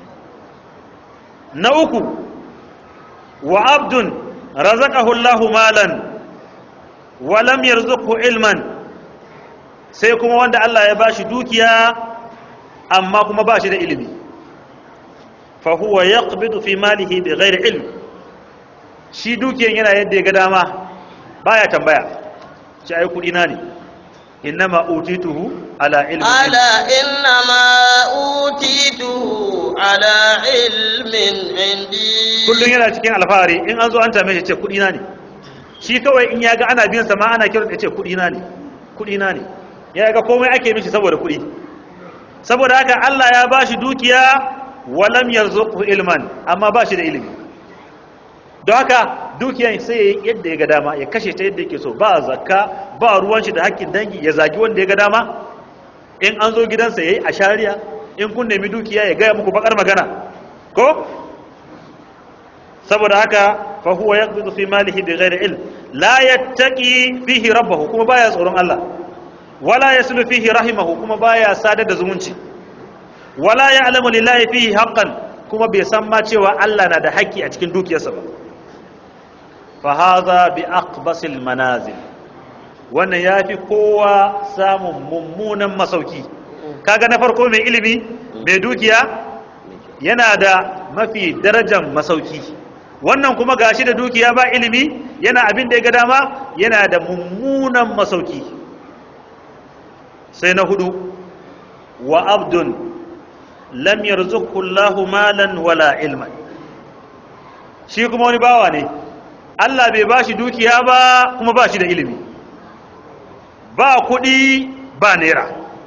B: na uku wa abdun razaqahu Allahu malan wa lam yarzuqhu ilman sai kuma wanda Allah ya bashi dukiya amma kuma bashi da ilimi fa huwa yaqbidu fi malihi bighairi ilm shi dukiyan yana yadda ya ga dama baya tambaya ci ai kudi na ne innama utituhu ala ilmi
A: ala innama utituhu ala ilmin indi
B: kullun yana cikin alfahari in an zo an tame shi ce kudi na ne shi kawai in ya ga ana biyan sa ma ana kiran ya ce kudi na ne kudi na ne ya ga komai ake mishi saboda kudi saboda haka Allah ya bashi dukiya walam yarzuqhu ilman amma bashi da ilimi don haka dukiyan sai ya yi yadda ya ga dama ya kashe ta yadda yake so ba zakka ba ruwan shi da hakkin dangi ya zagi wanda ya ga dama in an zo gidansa yayi ashariya in kun nemi dukiya ya gaya muku bakar magana ko saboda haka fa huwa yaqbidu fi malihi bighairi ilm la yattaqi fihi rabbahu kuma baya tsoron Allah wala yaslu fihi rahimahu kuma baya sadar da zumunci wala ya'lamu lillahi fihi haqqan kuma bai san ma cewa Allah na da haƙƙi a cikin dukiyarsa ba fa hadha bi aqbasil manazil wannan yafi kowa samun mummunan masauki kaga na farko mai ilimi mai dukiya yana da mafi darajar masauki wannan kuma gashi da dukiya ba ilimi yana abin da ya ga dama yana da mummunan masauki sai na hudu wa abdun lam yarzuqhu Allahu malan wala ilman shi kuma wani bawa ne Allah bai bashi dukiya ba kuma bashi da ilimi ba kudi ba naira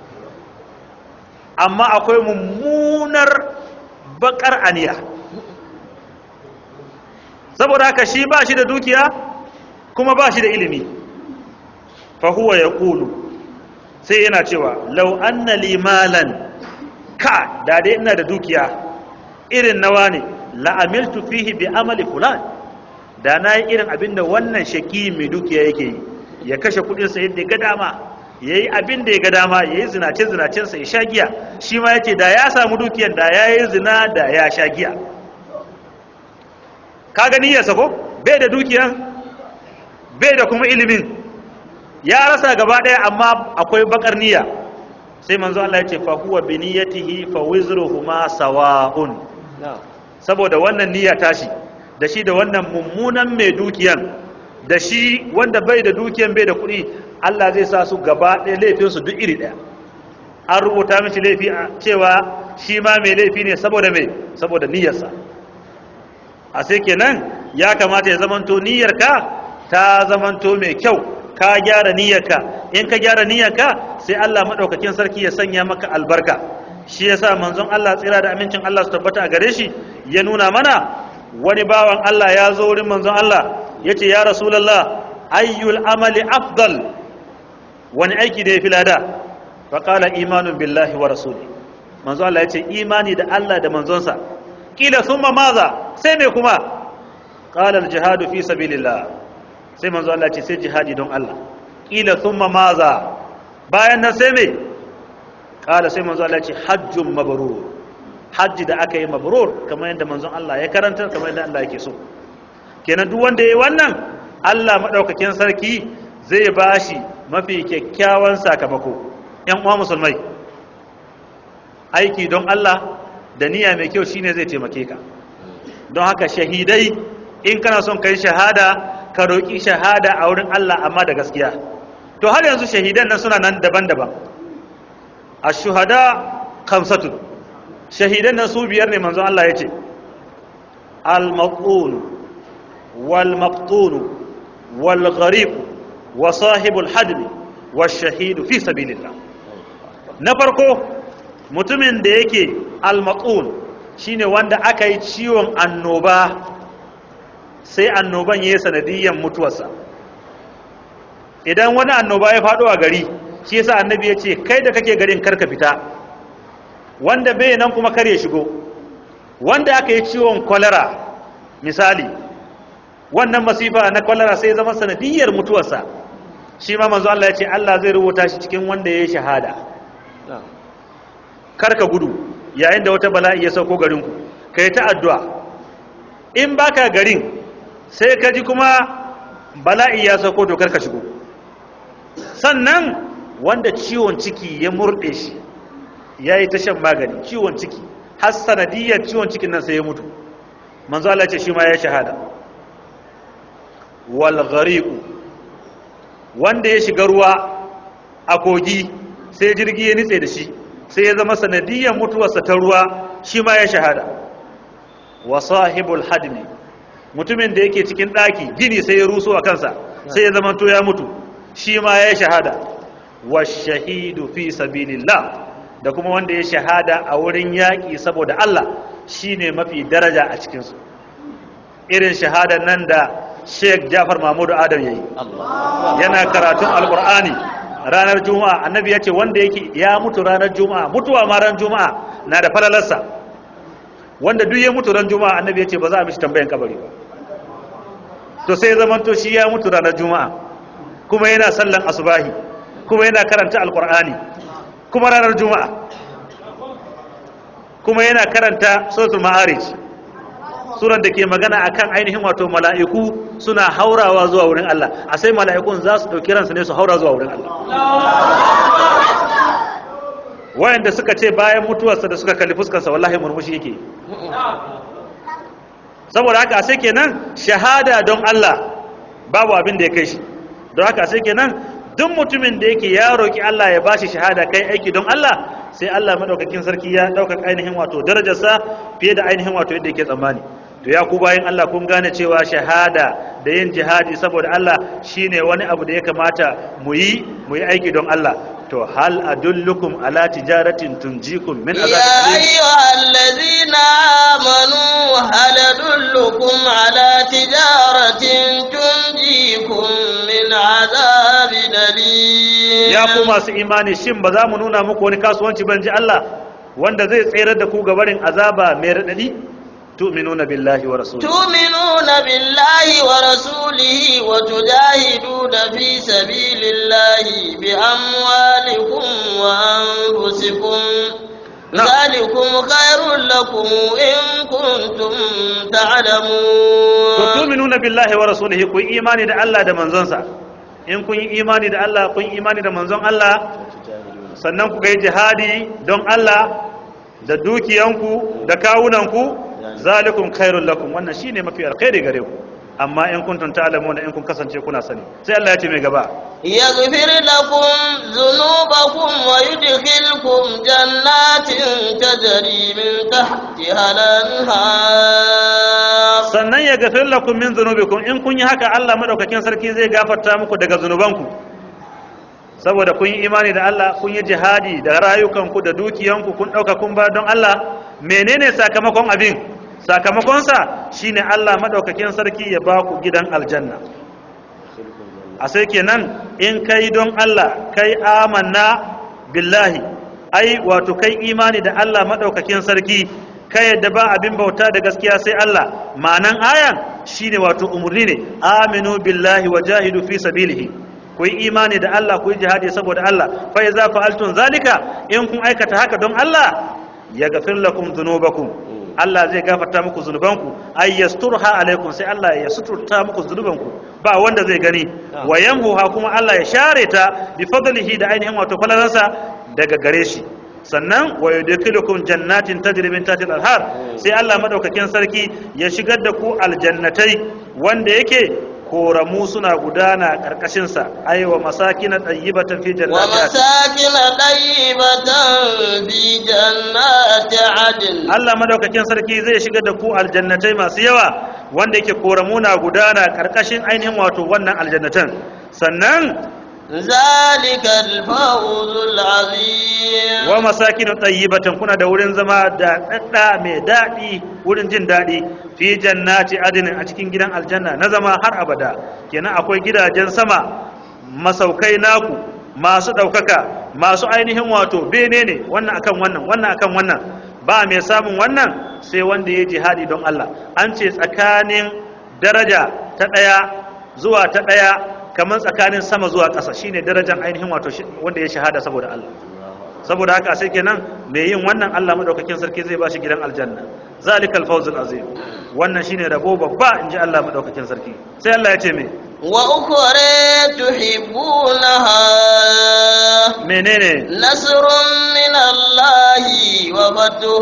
B: amma akwai mummunar bakar aniya saboda haka shi ba shi da dukiya kuma ba shi da ilimi fahuwa ya ƙulu sai yana cewa lau anna limalan ka da dai ina da dukiya irin nawa ne la'amiltu fihi bi amali fulan da na yi irin abin da wannan shaki mai dukiya yake yi ya kashe kudinsa yadda ya ga dama ya yi abin da ya ga dama ya yi zinace-zinacensa ya sha giya shi ma ya ce da ya samu dukiyan da ya yi zina da ya sha giya ka gani ya sako bai da dukiyan bai da kuma ilimin ya rasa gaba ɗaya amma akwai bakar niyya sai manzo Allah ya ce fa huwa bi niyyatihi fa wizruhuma sawa'un saboda wannan niyya tashi da shi da wannan mummunan mai dukiyan da shi wanda bai da dukiyan bai da kuɗi Allah zai sa su gaba ɗaya laifinsu duk iri ɗaya an rubuta mishi laifi a cewa shi ma mai laifi ne saboda mai saboda niyyarsa a sai kenan ya kamata ya zamanto niyyarka ta zamanto mai kyau ka gyara niyyarka in ka gyara niyyarka sai Allah maɗaukakin sarki ya sanya maka albarka shi yasa manzon Allah tsira da amincin Allah su tabbata a gare shi ya nuna mana wani bawan Allah ya zo wurin manzon Allah ya ce ya rasulallah ayyul amali afdal wani aiki da ya fi lada faƙala imanun billahi wa rasuli manzo Allah ya ce imani da Allah da manzonsa ƙila sun maza sai mai kuma ƙalar jihadu fi sabilillah sai manzo Allah ce sai jihadi don Allah ƙila sun maza bayan nan sai mai ƙala sai manzo Allah ce hajjun mabarur hajji da aka yi mabrur kamar yadda manzon Allah ya karanta kamar yadda Allah yake so kenan duk wanda yayi wannan Allah madaukakin sarki zai bashi mafi kyakkyawan sakamako ƴan uwa musulmai aiki don Allah da niyya mai kyau shine zai taimake ka don haka shahidai in kana son kai shahada ka roki shahada a wurin Allah amma da gaskiya to har yanzu shahidan nan suna nan daban-daban ash-shuhada khamsatun shahidan nan su biyar ne manzon Allah ya ce al-maqun wal maqtun wal gharib wa sahibul hadm wa shahidu fi sabilillah na farko mutumin da yake al-maqun shine wanda aka yi ciwon annoba sai annoban yayi sanadiyan mutuwarsa idan wani annoba ya faɗo a gari shi yasa annabi ya ce kai da kake garin karka fita wanda bai nan kuma kar ya shigo wanda aka yi ciwon kwalara misali wannan masifa na kwalara sai zama sanadiyar mutuwarsa shi ma manzo Allah ya ce Allah zai rubuta shi cikin wanda ya yi shahada karka gudu yayin da wata bala'i ya sauko garinku ka yi ta addu'a in baka garin sai ka ji kuma bala'i ya sauko to karka shigo sannan wanda ciwon ciki ya murɗe shi ya yi ta shan magani ciwon ciki har sanadiyar ciwon cikin nan sai ya mutu manzo Allah ce shi ma ya shahada wal ghariqu wanda ya shiga ruwa a kogi sai jirgi ya nitse da shi sai ya zama sanadiyar mutuwarsa ta ruwa shi ma ya shahada wa sahibul hadmi mutumin da yake cikin daki gini sai ya ruso a kansa sai ya zama to ya mutu shi ma ya shahada wa shahidu fi sabilillah da kuma wanda ya shahada a wurin yaƙi saboda Allah shine mafi daraja a cikinsu irin shahadar nan da Sheikh Jafar Mahmud Adam yayi yana karatun Alƙur'ani ranar juma'a annabi ya ce wanda yake ya mutu ranar juma'a mutuwa ma ran juma'a na da falalarsa wanda duk ya mutu ran juma'a annabi ya ce ba za a mishi tambayan kabari ba to sai zaman to shi ya mutu ranar juma'a kuma yana sallan asubahi kuma yana karanta alqur'ani kuma ranar juma'a kuma yana karanta suratul ma'arij suran da ke magana akan ainihin wato mala'iku suna haurawa zuwa wurin Allah a sai mala'ikun za su ɗauki ransu ne su haura zuwa wurin Allah wayanda suka ce bayan mutuwarsa da suka kalli fuskarsa wallahi murmushi yake saboda haka sai kenan shahada don Allah babu abin da ya kai shi don haka sai kenan duk mutumin da yake ya roki Allah ya bashi shahada kai aiki don Allah sai Allah madaukakin sarki ya dauka ainihin wato darajarsa fiye da ainihin wato yadda yake tsammani to ya ku bayan Allah kun gane cewa shahada da yin jihadi saboda Allah shine wani abu da ya kamata mu yi mu yi aiki don Allah to hal adullukum ala tijaratin tunjikum min
A: يا
B: azabin
A: أيها الذين آمنوا هل أدلكم على تجارة تنجيكم من عذاب أليم
B: ya ku masu imani shin ba za mu nuna muku wani kasuwanci ban ji Allah wanda zai tsere da ku gabarin azaba mai radadi tu'minuna billahi wa rasulihi
A: تؤمنون بالله ورسوله وتجاهدون في سبيل الله بأموالكم وأنفسكم
B: نعم.
A: ذلكم خير لكم إن كنتم
B: to
A: تعلمون
B: tu'minuna billahi wa rasulihi ku yi imani da Allah da manzonsa in kun yi imani da Allah kun yi imani da manzon Allah sannan ku yi jihadi don Allah da dukiyanku da kawunanku zalikum khairul lakum wannan shine mafi alkhairi gare ku amma in kuntum ta'lamuna in kun kasance kuna sani sai Allah ya ce mai gaba
A: يغفر لكم ذنوبكم ويدخلكم جنات تجري من تحتها الأنهار
B: sannan ya gafir lakum min dhunubikum in kun yi haka Allah madaukakin sarki zai gafarta muku daga zunubanku saboda kun yi imani da Allah kun yi jihadi da rayukanku da dukiyanku kun dauka kun ba don Allah menene sakamakon abin sakamakonsa shine Allah madaukakin sarki ya ba ku gidan aljanna a sai kenan in kai don Allah kai amanna billahi ai wato kai imani da Allah madaukakin sarki kai yadda ba abin bauta da gaskiya sai Allah ma'anan ayan shine wato umurni ne aminu billahi wa jahidu fi sabilihi ku yi imani da Allah ku yi jihadi saboda Allah fa iza fa'altum zalika in kun aikata haka don Allah yaghfir lakum dhunubakum Allah zai gafarta muku zunubanku ay yasturha alaikum sai Allah ya suturta muku zunubanku ba wanda zai gani wa yamhuha kuma Allah ya share ta bi fadlihi da ainihin wato falalansa daga gare shi sannan wa yudkhilukum jannatin tajri min tahtiha al-anhar sai Allah madaukakin sarki ya shigar da ku aljannatai wanda yake koramu suna gudana karkashin sa aywa masakin tayyibatan fi jannatin
A: ومساكن طيبة في جنات عدن
B: Allah madaukakin sarki zai shigar da ku aljannatai masu yawa wanda yake koramu na gudana karkashin ainihin wato wannan aljannatan sannan
A: ذلك الفوز العظيم
B: wa masakin tayyibatan kuna da wurin zama da dadda mai dadi wurin jin dadi fi jannati adnin a cikin gidan aljanna na zama har abada kenan akwai gidajen sama masaukai naku masu daukaka masu ainihin wato bene ne wannan akan wannan wannan akan wannan ba mai samun wannan sai wanda ya jihadi don Allah an ce tsakanin daraja ta daya zuwa ta daya kamar tsakanin sama zuwa ƙasa shine darajar ainihin wato shi- wanda ya shahada saboda Allah saboda haka sai kenan mai yin wannan Allah madaukakin sarki zai bashi gidan aljanna zalikal fawzul azim wannan shine rabo babba inji Allah madaukakin sarki sai Allah ya ce me
A: وأخرى تحبونها
B: menene
A: نصر من الله وفتح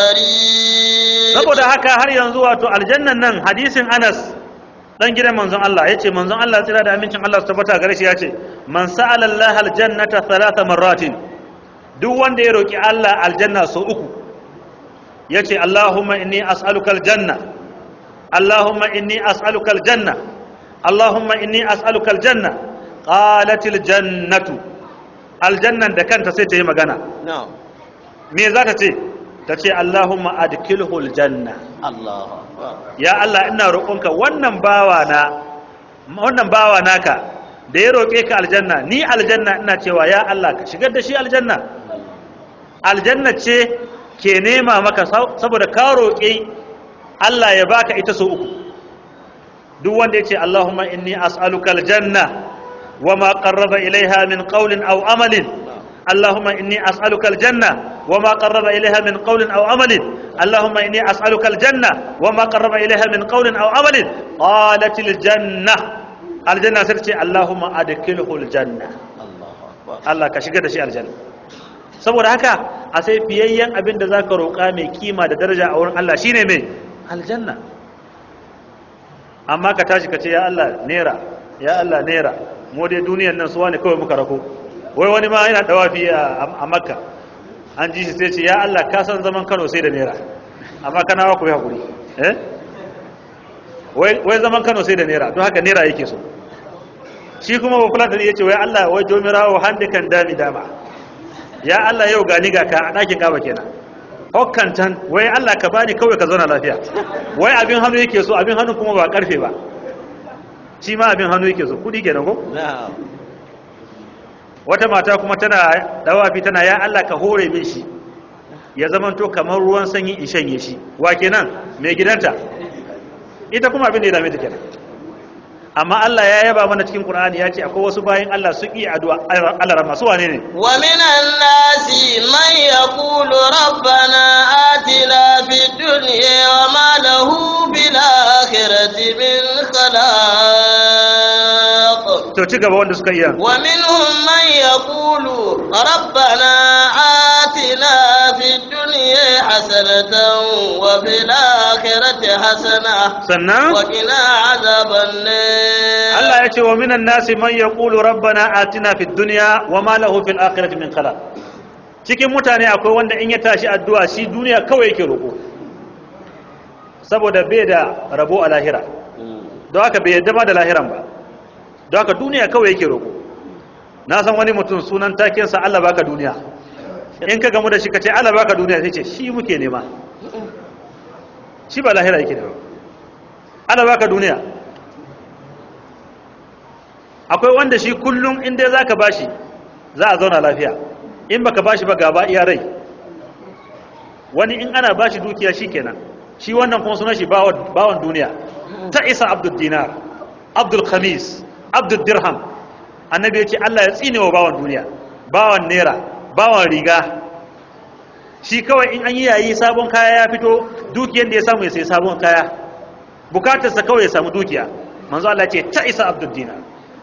A: قريب
B: saboda haka har yanzu wato aljannan nan hadisin Anas dan gidan manzon Allah yace manzon Allah tsira da amincin Allah su tabbata gare shi yace man sa'ala Allah aljannata thalatha marratin duk wanda ya roki Allah aljanna so uku yace Allahumma inni as'aluka aljanna Allahumma inni as'aluka aljanna Allahumma inni as'aluka aljanna qalat aljannatu aljannan da kanta sai ta yi magana
A: نعم
B: me za ta ce ta ce Allahumma adkilhu aljanna
A: الله أكبر
B: ya Allah ina roƙonka wannan bawa na wannan bawa naka da ya roƙe ka aljanna ni aljanna ina cewa ya Allah ka shigar da shi aljanna aljanna ce ke nema maka saboda ka roƙe Allah ya baka ita so uku duk wanda ya ce Allahumma inni as'aluka aljanna wa ma qarraba ilaiha min qawlin aw amalin Allahumma inni as'aluka aljanna wa ma qarraba ilaiha min qawlin aw amalin Allahumma inni as'aluka aljanna wa ma qarraba ilaiha min qawlin aw amalin qalat aljanna aljanna sai ce Allahumma adkhilhu aljanna Allah ka shiga da shi aljanna saboda haka a sai fiyayyen abin da zaka roƙa mai kima da daraja a wurin Allah shine mai aljanna amma ka tashi ka ce ya Allah nera ya Allah nera mu dai duniyar nan suwa ne kawai muka rako wai wani ma yana dawafi a makka an ji shi sai ce ya Allah ka san zaman Kano sai da nera amma kana wa ku yi hakuri eh wai zaman Kano sai da nera don haka nera yake so shi kuma ba fulata ne yace wai Allah wai jomirawo hande kan dami dama ya Allah yau gani ga ka a ɗakin kaba kenan hokkantan wai Allah ka bani kawai ka zauna lafiya wai abin hannu yake so abin hannu kuma ba karfe ba shi ma abin hannu yake so kudi kenan ko wata mata kuma tana dawafi tana ya Allah ka hore min shi ya zamanto kamar ruwan sanyi in shanye shi wa kenan mai gidanta ita kuma abin da ya dame ta kenan amma Allah ya yaba mana cikin Qur'ani ya ce akwai wasu bayin Allah su yi addu'a Allah rahma su wane ne
A: wa minan nasi man yaqulu rabbana atina fid dunya wa ma lahu bil akhirati min khalaq
B: to ci gaba wanda suka iya
A: wa minhum man yaqulu rabbana atina fid dunya hasanatan wa fil akhirati hasana
B: sannan
A: wa qina adhaban nar
B: Allah ya ce wa minan nasi man yaqulu rabbana atina fid dunya wa ma lahu fil akhirati min khalaq cikin mutane akwai wanda in ya tashi addu'a shi duniya kawai yake roko saboda bai da rabo a lahira don haka bai yadda ma da lahiran ba don haka duniya kawai yake roko na san wani mutum sunan takensa Allah baka duniya in ka gamu da shi ka ce Allah baka duniya sai ce shi muke nema shi ba lahira yake nema Allah baka duniya akwai wanda shi kullum inda za ka bashi za a zauna lafiya in baka bashi ba gaba iya rai wani in ana bashi dukiya shi kenan shi wannan kuma suna shi bawan duniya ta isa abdul dinar abdul khamis abdul dirham annabi ya ce allah ya tsine wa bawan duniya bawan naira bawan riga shi kawai in an yi yayi sabon kaya ya fito dukiyar da ya samu ya sai sabon kaya bukatarsa kawai ya samu dukiya manzo allah ce ta isa abdul dinar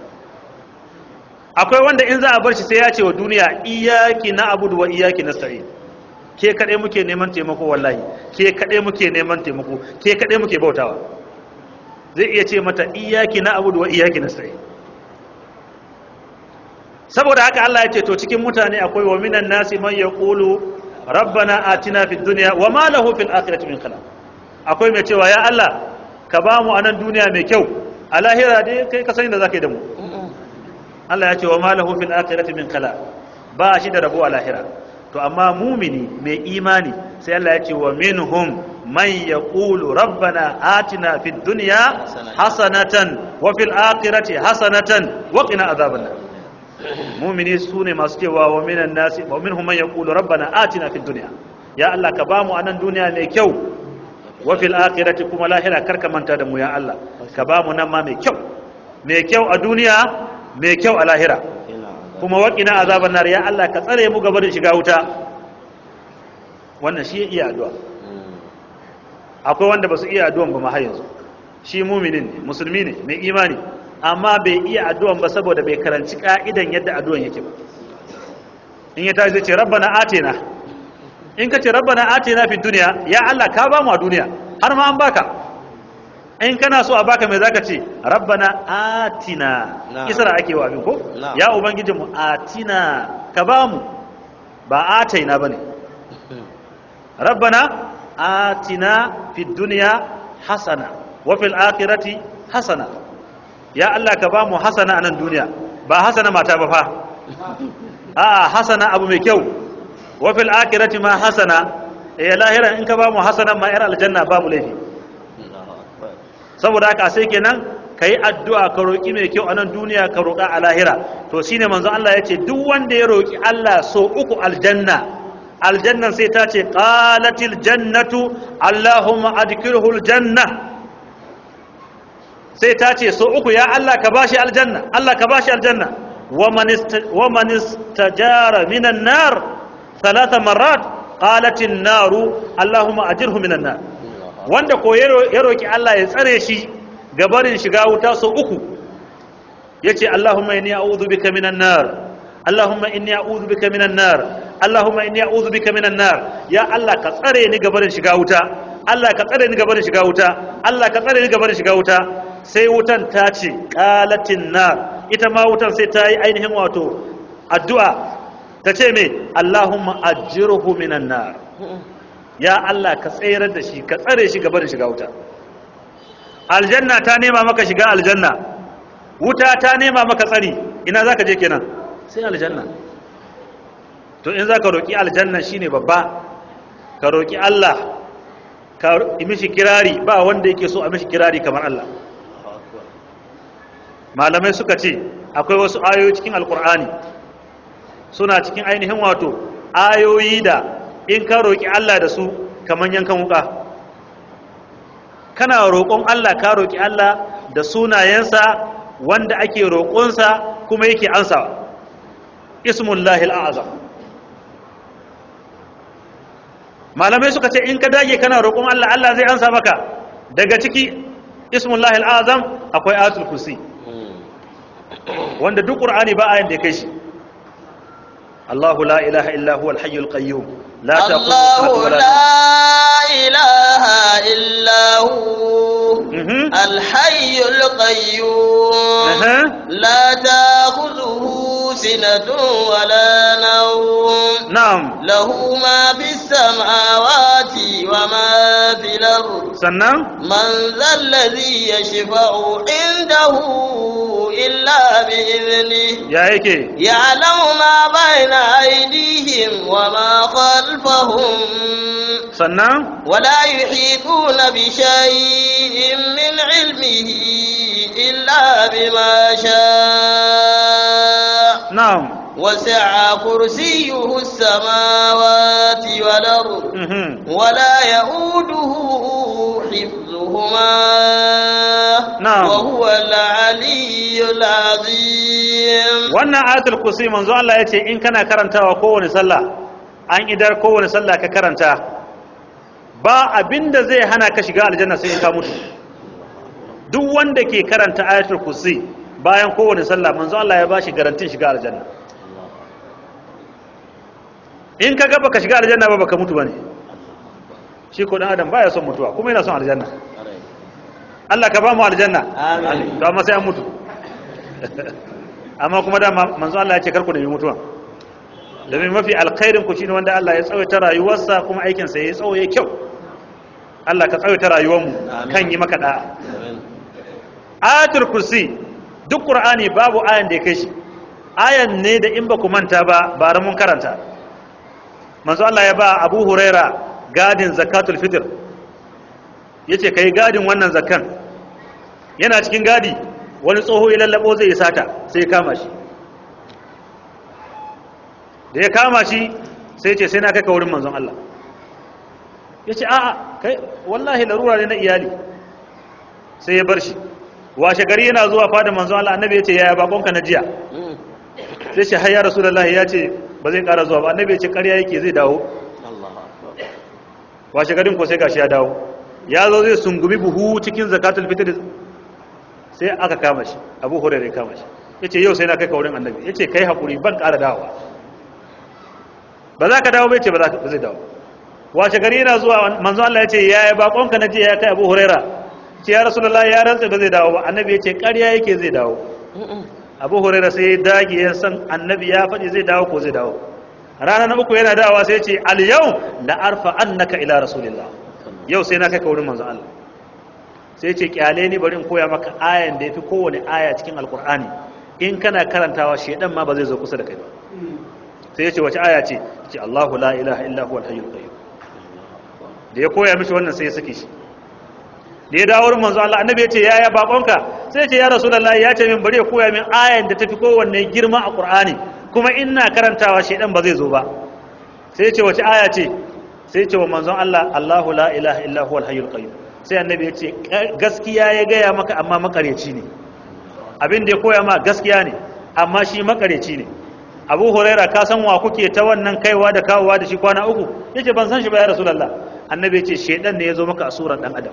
B: akwai wanda in za a bar shi sai ya ce wa duniya iyaki na abudu wa iyaki na sa'i ke kaɗai muke neman taimako wallahi ke kaɗai muke neman taimako ke kaɗai muke bautawa zai iya ce mata iyaki na abudu wa iyaki na sa'i saboda haka Allah ya ce to cikin mutane akwai wa minan nasi man yaqulu rabbana atina fid dunya wa ma lahu fil akhirati min khalaq akwai mai cewa ya Allah ka ba mu anan duniya mai kyau a lahira dai kai ka sani da zaka yi da mu Allah ya ce wa malahu fil akhirati min khala ba shi da rabo a lahira to amma mumini mai imani sai Allah ya ce wa minhum man yaqulu rabbana atina fid dunya hasanatan wa fil akhirati hasanatan wa qina adhaban nar mumini sune masu cewa wa minan nasi wa minhum man yaqulu rabbana atina fid dunya ya Allah ka bamu anan duniya mai kyau wa fil akhirati kuma lahira karka manta da mu ya Allah ka bamu nan ma mai kyau mai kyau a duniya mai kyau a lahira kuma waƙina azaban nar ya Allah ka tsare mu gaba da shiga wuta wannan shi ya iya addu'a akwai wanda ba su iya addu'an ba ma har yanzu shi muminin ne musulmi ne mai imani amma bai iya addu'an ba saboda bai karanci ka'idan yadda addu'an yake ba in ya tashi zai ce rabbana atina in ka ce rabbana atina fi duniya ya Allah ka ba mu a duniya har ma an baka in kana so a baka mai zaka ce rabbana atina isra ake wa abin ko ya ubangiji mu atina ka ba mu ba ataina bane rabbana atina fid dunya hasana wa fil akhirati hasana ya Allah ka ba mu hasana a nan duniya ba hasana mata ba fa a hasana abu mai kyau wa fil akhirati ma hasana eh lahira in ka ba mu hasana ma yar aljanna babu laifi saboda haka sai kenan kai addu'a ka roki mai kyau a nan duniya ka roka a lahira to shine manzo Allah ya ce duk wanda ya roki Allah so uku aljanna aljannan sai ta ce qalatil jannatu allahumma adkhilhu aljanna sai ta ce so uku ya Allah ka bashi aljanna Allah ka bashi aljanna wa man istajara minan nar thalatha marrat qalat an-naru allahumma ajirhu minan nar wanda ko ya roki Allah ya tsare shi ga barin shiga wuta so uku yace allahumma inni a'udhu bika minan nar allahumma inni a'udhu bika minan nar allahumma inni a'udhu bika minan nar ya Allah ka tsare ni ga barin shiga wuta Allah ka tsare ni ga barin shiga wuta Allah ka tsare ni ga barin shiga wuta sai wutan ta ce qalatin nar ita ma wutan sai ta yi ainihin wato addu'a ta ce me Allahumma ajirhu minan nar ya Allah ka tsayar da shi ka tsare shi gaba da shiga wuta aljanna ta nema maka shiga aljanna wuta ta nema maka tsari ina zaka je kenan sai aljanna to in zaka roki aljanna shine babba ka roki Allah ka yi mishi kirari ba wanda yake so a mishi kirari kamar Allah malamai suka ce akwai wasu ayoyi cikin alkur'ani suna cikin ainihin wato ayoyi da in ka roƙi Allah da su kamar yankan wuka kana roƙon Allah ka roƙi Allah da sunayensa wanda ake roƙonsa kuma yake ansawa ismullahi al'azam malamai suka ce in ka dage kana roƙon Allah Allah zai ansa maka daga ciki ismullahi al'azam akwai ayatul kursi wanda duk qur'ani ba ayin da ya kai shi Allahu la ilaha illa huwa al-hayyul qayyum la
A: الله لا إله إلا هو
B: Mhm.
A: الحي القيوم
B: أها.
A: لا تأخذه سنة ولا نوم
B: na'am
A: له ما في السماوات وما في الأرض
B: sannan
A: من ذا الذي يشفع عنده إلا بإذنه
B: ya yake
A: يعلم ما بين أيديهم وما خلفهم
B: sannan
A: ولا يحيطون بشيء من علمه إلا بما شاء
B: na'am
A: وسع كرسيه السماوات والأرض
B: mhm
A: ولا يؤوده حفظهما
B: نعم.
A: وهو العلي العظيم
B: wannan ayatul kursi manzo Allah ya ce in kana karantawa kowane sallah an idar kowane sallah ka karanta ba abinda zai hana ka shiga aljanna sai in ka mutu duk wanda ke karanta ayatul kursi bayan kowane sallah manzo Allah ya bashi garantin shiga aljanna in ka ga baka shiga aljanna ba baka mutu bane shi ko dan adam baya son mutuwa kuma yana son aljanna Allah ka ba mu aljanna
A: Amin.
B: to amma sai an mutu amma kuma da manzo Allah ya ce karku da yi mutuwa domin mafi alkhairin ku shine wanda Allah ya tsawaita rayuwarsa kuma aikin sa yayi tsawo yayi kyau Allah ka tsawaita rayuwar mu
A: Amin.
B: kan yi maka da'a ayatul kursi duk qur'ani babu ayan da ya kai shi ayan ne da in ba ku manta ba bara mun karanta manzo Allah ya ba Abu Huraira gadin zakatul fitr yace kai gadin wannan zakan yana cikin gadi wani tsoho ya lallabo zai yi sata sai ya kama shi da ya kama shi sai ce sai na kai ka wurin manzon Allah ya ce a'a kai wallahi larura ne na iyali sai ya bar shi washe gari yana zuwa fadin manzon Allah annabi ya ce yaya bakonka na jiya sai ce har ya rasulullahi ya ce ba zai kara zuwa ba annabi ya ce ƙarya yake zai dawo washe garin ko sai gashi ya dawo ya zo zai sungumi buhu cikin zakatul fitr sai aka kama shi abu hurairah ya kama shi yace yau sai na kai ka wurin annabi yace kai hakuri ban ƙara dawowa ba za ka dawo bai ce ba za ka ba zai dawo washe gari yana zuwa manzo Allah yace yaya bakonka na je ya kai abu hurairah ce ya rasulullahi ya rantsa ba zai dawo ba annabi yace ƙarya yake zai dawo abu hurairah sai ya dage ya san annabi ya faɗi zai dawo ko zai dawo rana na uku yana dawowa sai ya ce al yau la arfa annaka ila rasulillah yau sai na kai ka wurin manzo Allah sai ce kyale ni bari in koya maka ayan da yafi kowane aya cikin alkur'ani in kana karantawa shedan ma ba zai zo kusa da kai ba sai ya ce wace aya ce ce Allahu la ilaha illa huwal hayyul qayyum da ya koya mishi wannan sai ya saki shi da ya dawo wurin manzo Allah annabi ya ce yaya bakonka sai ce ya rasulullahi ya ce min bari ya koya min ayan da tafi kowanne girma a qur'ani kuma ina karantawa shedan ba zai zo ba sai ya ce wace aya ce sai ya ce wa manzon Allah Allahu la ilaha illa huwal hayyul qayyum sai annabi ya ce gaskiya ya gaya maka amma makareci ne abin da ya koya ma gaskiya ne amma shi makareci ne abu huraira ka san wa kuke ta wannan kaiwa da kawowa da shi kwana uku yace ban san shi ba ya rasulullah annabi ya ce shedan ne ya zo maka a surar dan adam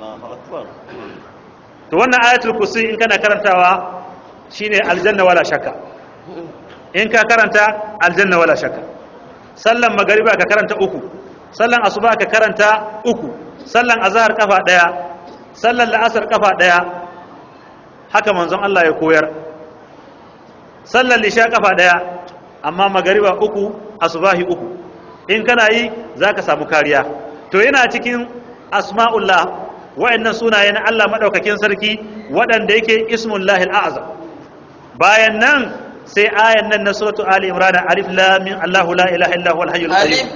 B: to wannan ayatul kursi in kana karantawa shine aljanna wala shakka in ka karanta aljanna wala shakka sallan magariba ka karanta uku sallan asuba ka karanta uku sallan azhar kafa daya sallan la'asar kafa daya haka manzon Allah ya koyar sallan lisha kafa daya amma magariba uku asubahi uku in kana yi zaka samu kariya to yana cikin asma'ullah wa'annan sunaye na Allah madaukakin sarki waɗanda yake ismullahi al'azam bayan nan sai ayan nan na suratu ali imran alif lam mim Allahu la ilaha illa huwal hayyul qayyum
A: alif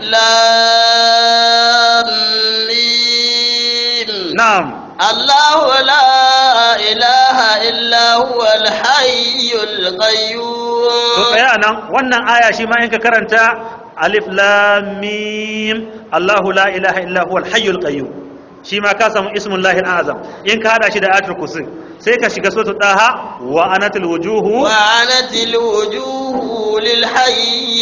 A: lam mim
B: na'am
A: الله لا إله إلا هو الحي القيوم
B: to tsaya nan wannan aya shi ma in ka karanta alif lam mim Allahu la ilaha illa huwal hayyul qayyum shi ma ka samu ismullahi al-azam in ka hada shi da ayatul kursi sai ka shiga suratul daha wa anatil wujuhu
A: وعنت الوجوه للحي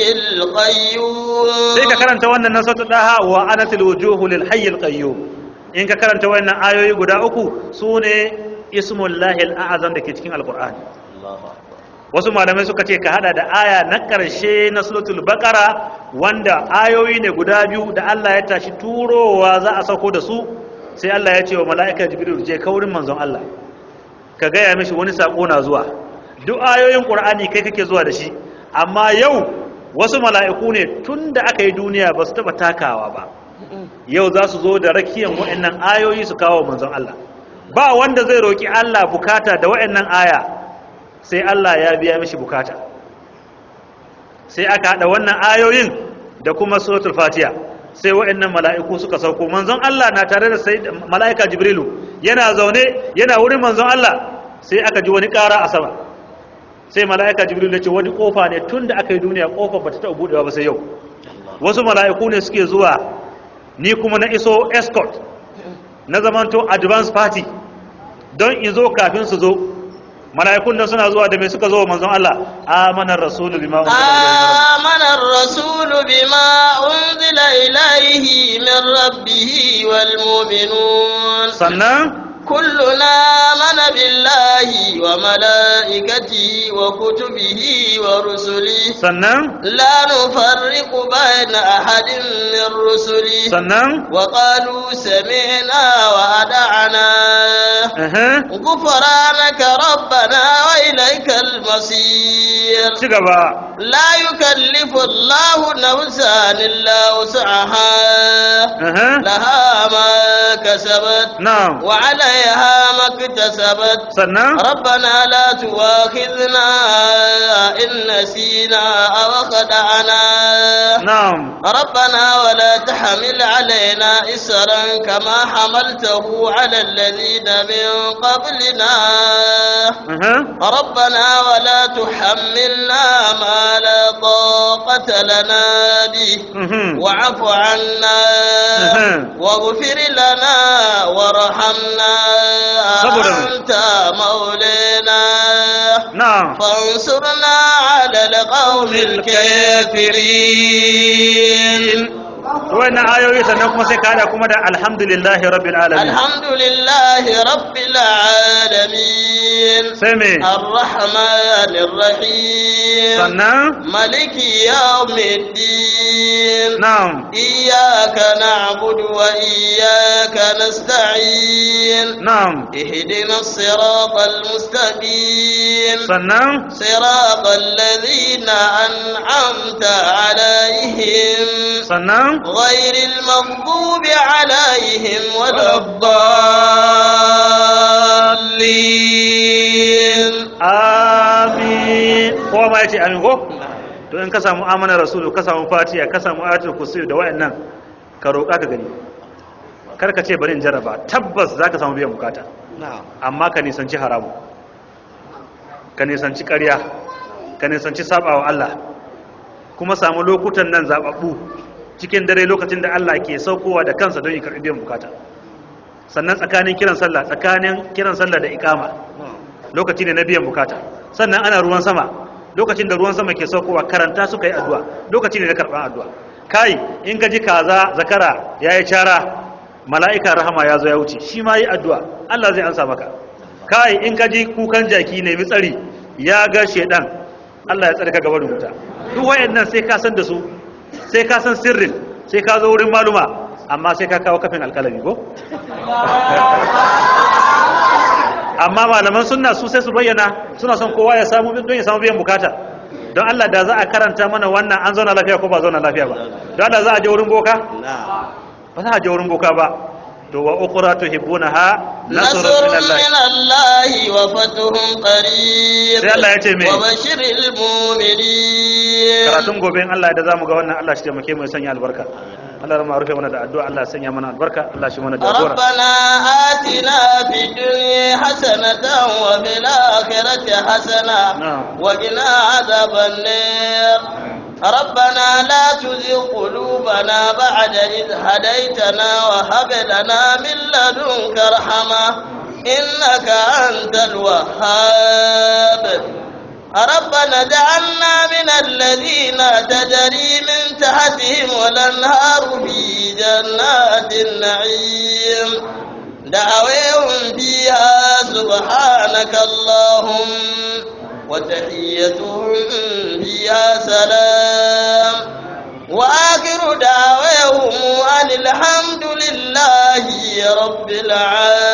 A: القيوم
B: sai ka karanta wannan na suratul daha wa anatil wujuhu lil hayyil qayyum in ka karanta wannan ayoyi guda uku sune ismullahi al-azam dake cikin alqur'ani wasu malamai suka ce ka hada da aya na ƙarshe na suratul baqara wanda ayoyi ne guda biyu da Allah ya tashi turowa za a sauko da su sai Allah ya ce wa mala'ika jibril je kaurin manzon Allah ka gaya mishi wani sako na zuwa duk ayoyin qur'ani kai kake zuwa da shi amma yau wasu mala'iku ne tun da aka yi duniya ba su taba takawa ba yau za su zo da rakiyan wa'annan ayoyi su kawo manzon Allah ba wanda zai roki Allah bukata da wa'annan aya sai Allah ya biya mishi bukata sai aka hada wannan ayoyin da kuma suratul fatiha sai wa'annan mala'iku suka sauko manzon Allah na tare da sai mala'ika jibrilu yana zaune yana wurin manzon Allah sai aka ji wani ƙara a sama sai mala'ika jibrilu ya ce wani kofa ne tun da aka yi duniya kofa ba ta taɓa buɗewa ba sai yau wasu mala'iku ne suke zuwa ni kuma na iso escort na zamanto advance party don in zo kafin su zo mala'ikun nan suna zuwa da mai suka zo manzon Allah amanar rasulu bima
A: آمن الرسول بما أنزل إليه من ربه والمؤمنون
B: sannan
A: كلنا آمن بالله وملائكته وكتبه ورسله
B: sannan
A: لا نفرق بين أحد من رسله
B: sannan
A: وقالوا سمعنا وأدعنا
B: aha
A: غفرانك ربنا وإليك المصير
B: ci gaba
A: لا يكلف الله نفسا إلا وسعها
B: aha
A: لها ما كسبت
B: na'am
A: وعليها ما اكتسبت
B: sannan
A: ربنا لا تؤاخذنا إن نسينا أو خدعنا
B: na'am
A: ربنا ولا تحمل علينا إسرا كما حملته على الذين من قبلنا
B: aha
A: ربنا ولا تحملنا ما لا طاقة لنا به
B: mhm
A: واعف عنا
B: أها.
A: واغفر لنا وارحمنا
B: صبر.
A: أنت مولانا
B: na'am
A: فانصرنا على القوم الكافرين
B: wannan ayoyi sannan kuma sai ka hada kuma da alhamdulillahi rabbil alamin
A: الحمد لله رب العالمين
B: sai me
A: الرحمن الرحيم
B: sannan
A: ملك يوم الدين
B: na'am
A: إياك نعبد وإياك نستعين
B: na'am
A: اهدنا الصراط المستقيم
B: sannan
A: صراط الذين أنعمت عليهم
B: sannan
A: غير المغضوب عليهم ولا الضالين
B: amin kowa ma yace amin ko to in ka samu amana rasulu ka samu fatiha ka samu ayatul kursi da wayannan ka roƙa ka gani kar ka ce bari in jarraba tabbas zaka samu biyan bukata
A: na'am
B: amma ka nisanci haramu ka nisanci ƙarya ka nisanci sabawa Allah kuma samu lokutan nan zababbu cikin dare lokacin da Allah ke saukowa da kansa don ya karɓi biyan bukata sannan tsakanin kiran sallah tsakanin kiran sallah da ikama lokaci ne na biyan bukata sannan ana ruwan sama lokacin da ruwan sama ke saukowa karanta suka yi addu'a lokaci ne na karɓar addu'a kai in ka ji kaza zakara ya yi cara mala'ika rahama ya zo ya wuce shi ma yi addu'a Allah zai ansa maka kai in ka ji kukan jaki ne tsari ya ga shedan Allah ya tsarka gaba da wuta duk wayannan sai ka san da su sai ka san sirrin sai ka zo wurin maluma amma sai ka kawo kafin alkalami ko amma malaman sunna su sai su bayyana suna son kowa ya samu don ya samu biyan bukata don Allah da za a karanta mana wannan an zauna lafiya ko ba zauna lafiya ba don Allah za a je wurin boka
A: na'am
B: ba za a je wurin boka ba to wa ukhra tuhibbunaha
A: نصر
B: nasrun min
A: من
B: Allah
A: الله وفتح قريب
B: Sai Allah ya ce me?
A: وبشر المؤمنين
B: karatun gobe in Allah da zamu ga wannan Allah shi taimake mu ya sanya albarka Allah ya rufe mana da addu'a Allah ya sanya mana albarka Allah shi mana jagora
A: ربنا آتنا في الدنيا حسنة وفي الآخرة حسنة
B: نعم.
A: وقنا عذاب النار ربنا لا تزغ قلوبنا بعد إذ هديتنا وهب لنا من لدنك رحمة إنك أنت الوهاب ربنا اجعلنا من الذين تجري من تحتهم الأنهار في جنات النعيم دعويهم فيها سبحانك اللهم وتحيتهم فيها سلام وآخر دعويهم أن الحمد لله رب العالمين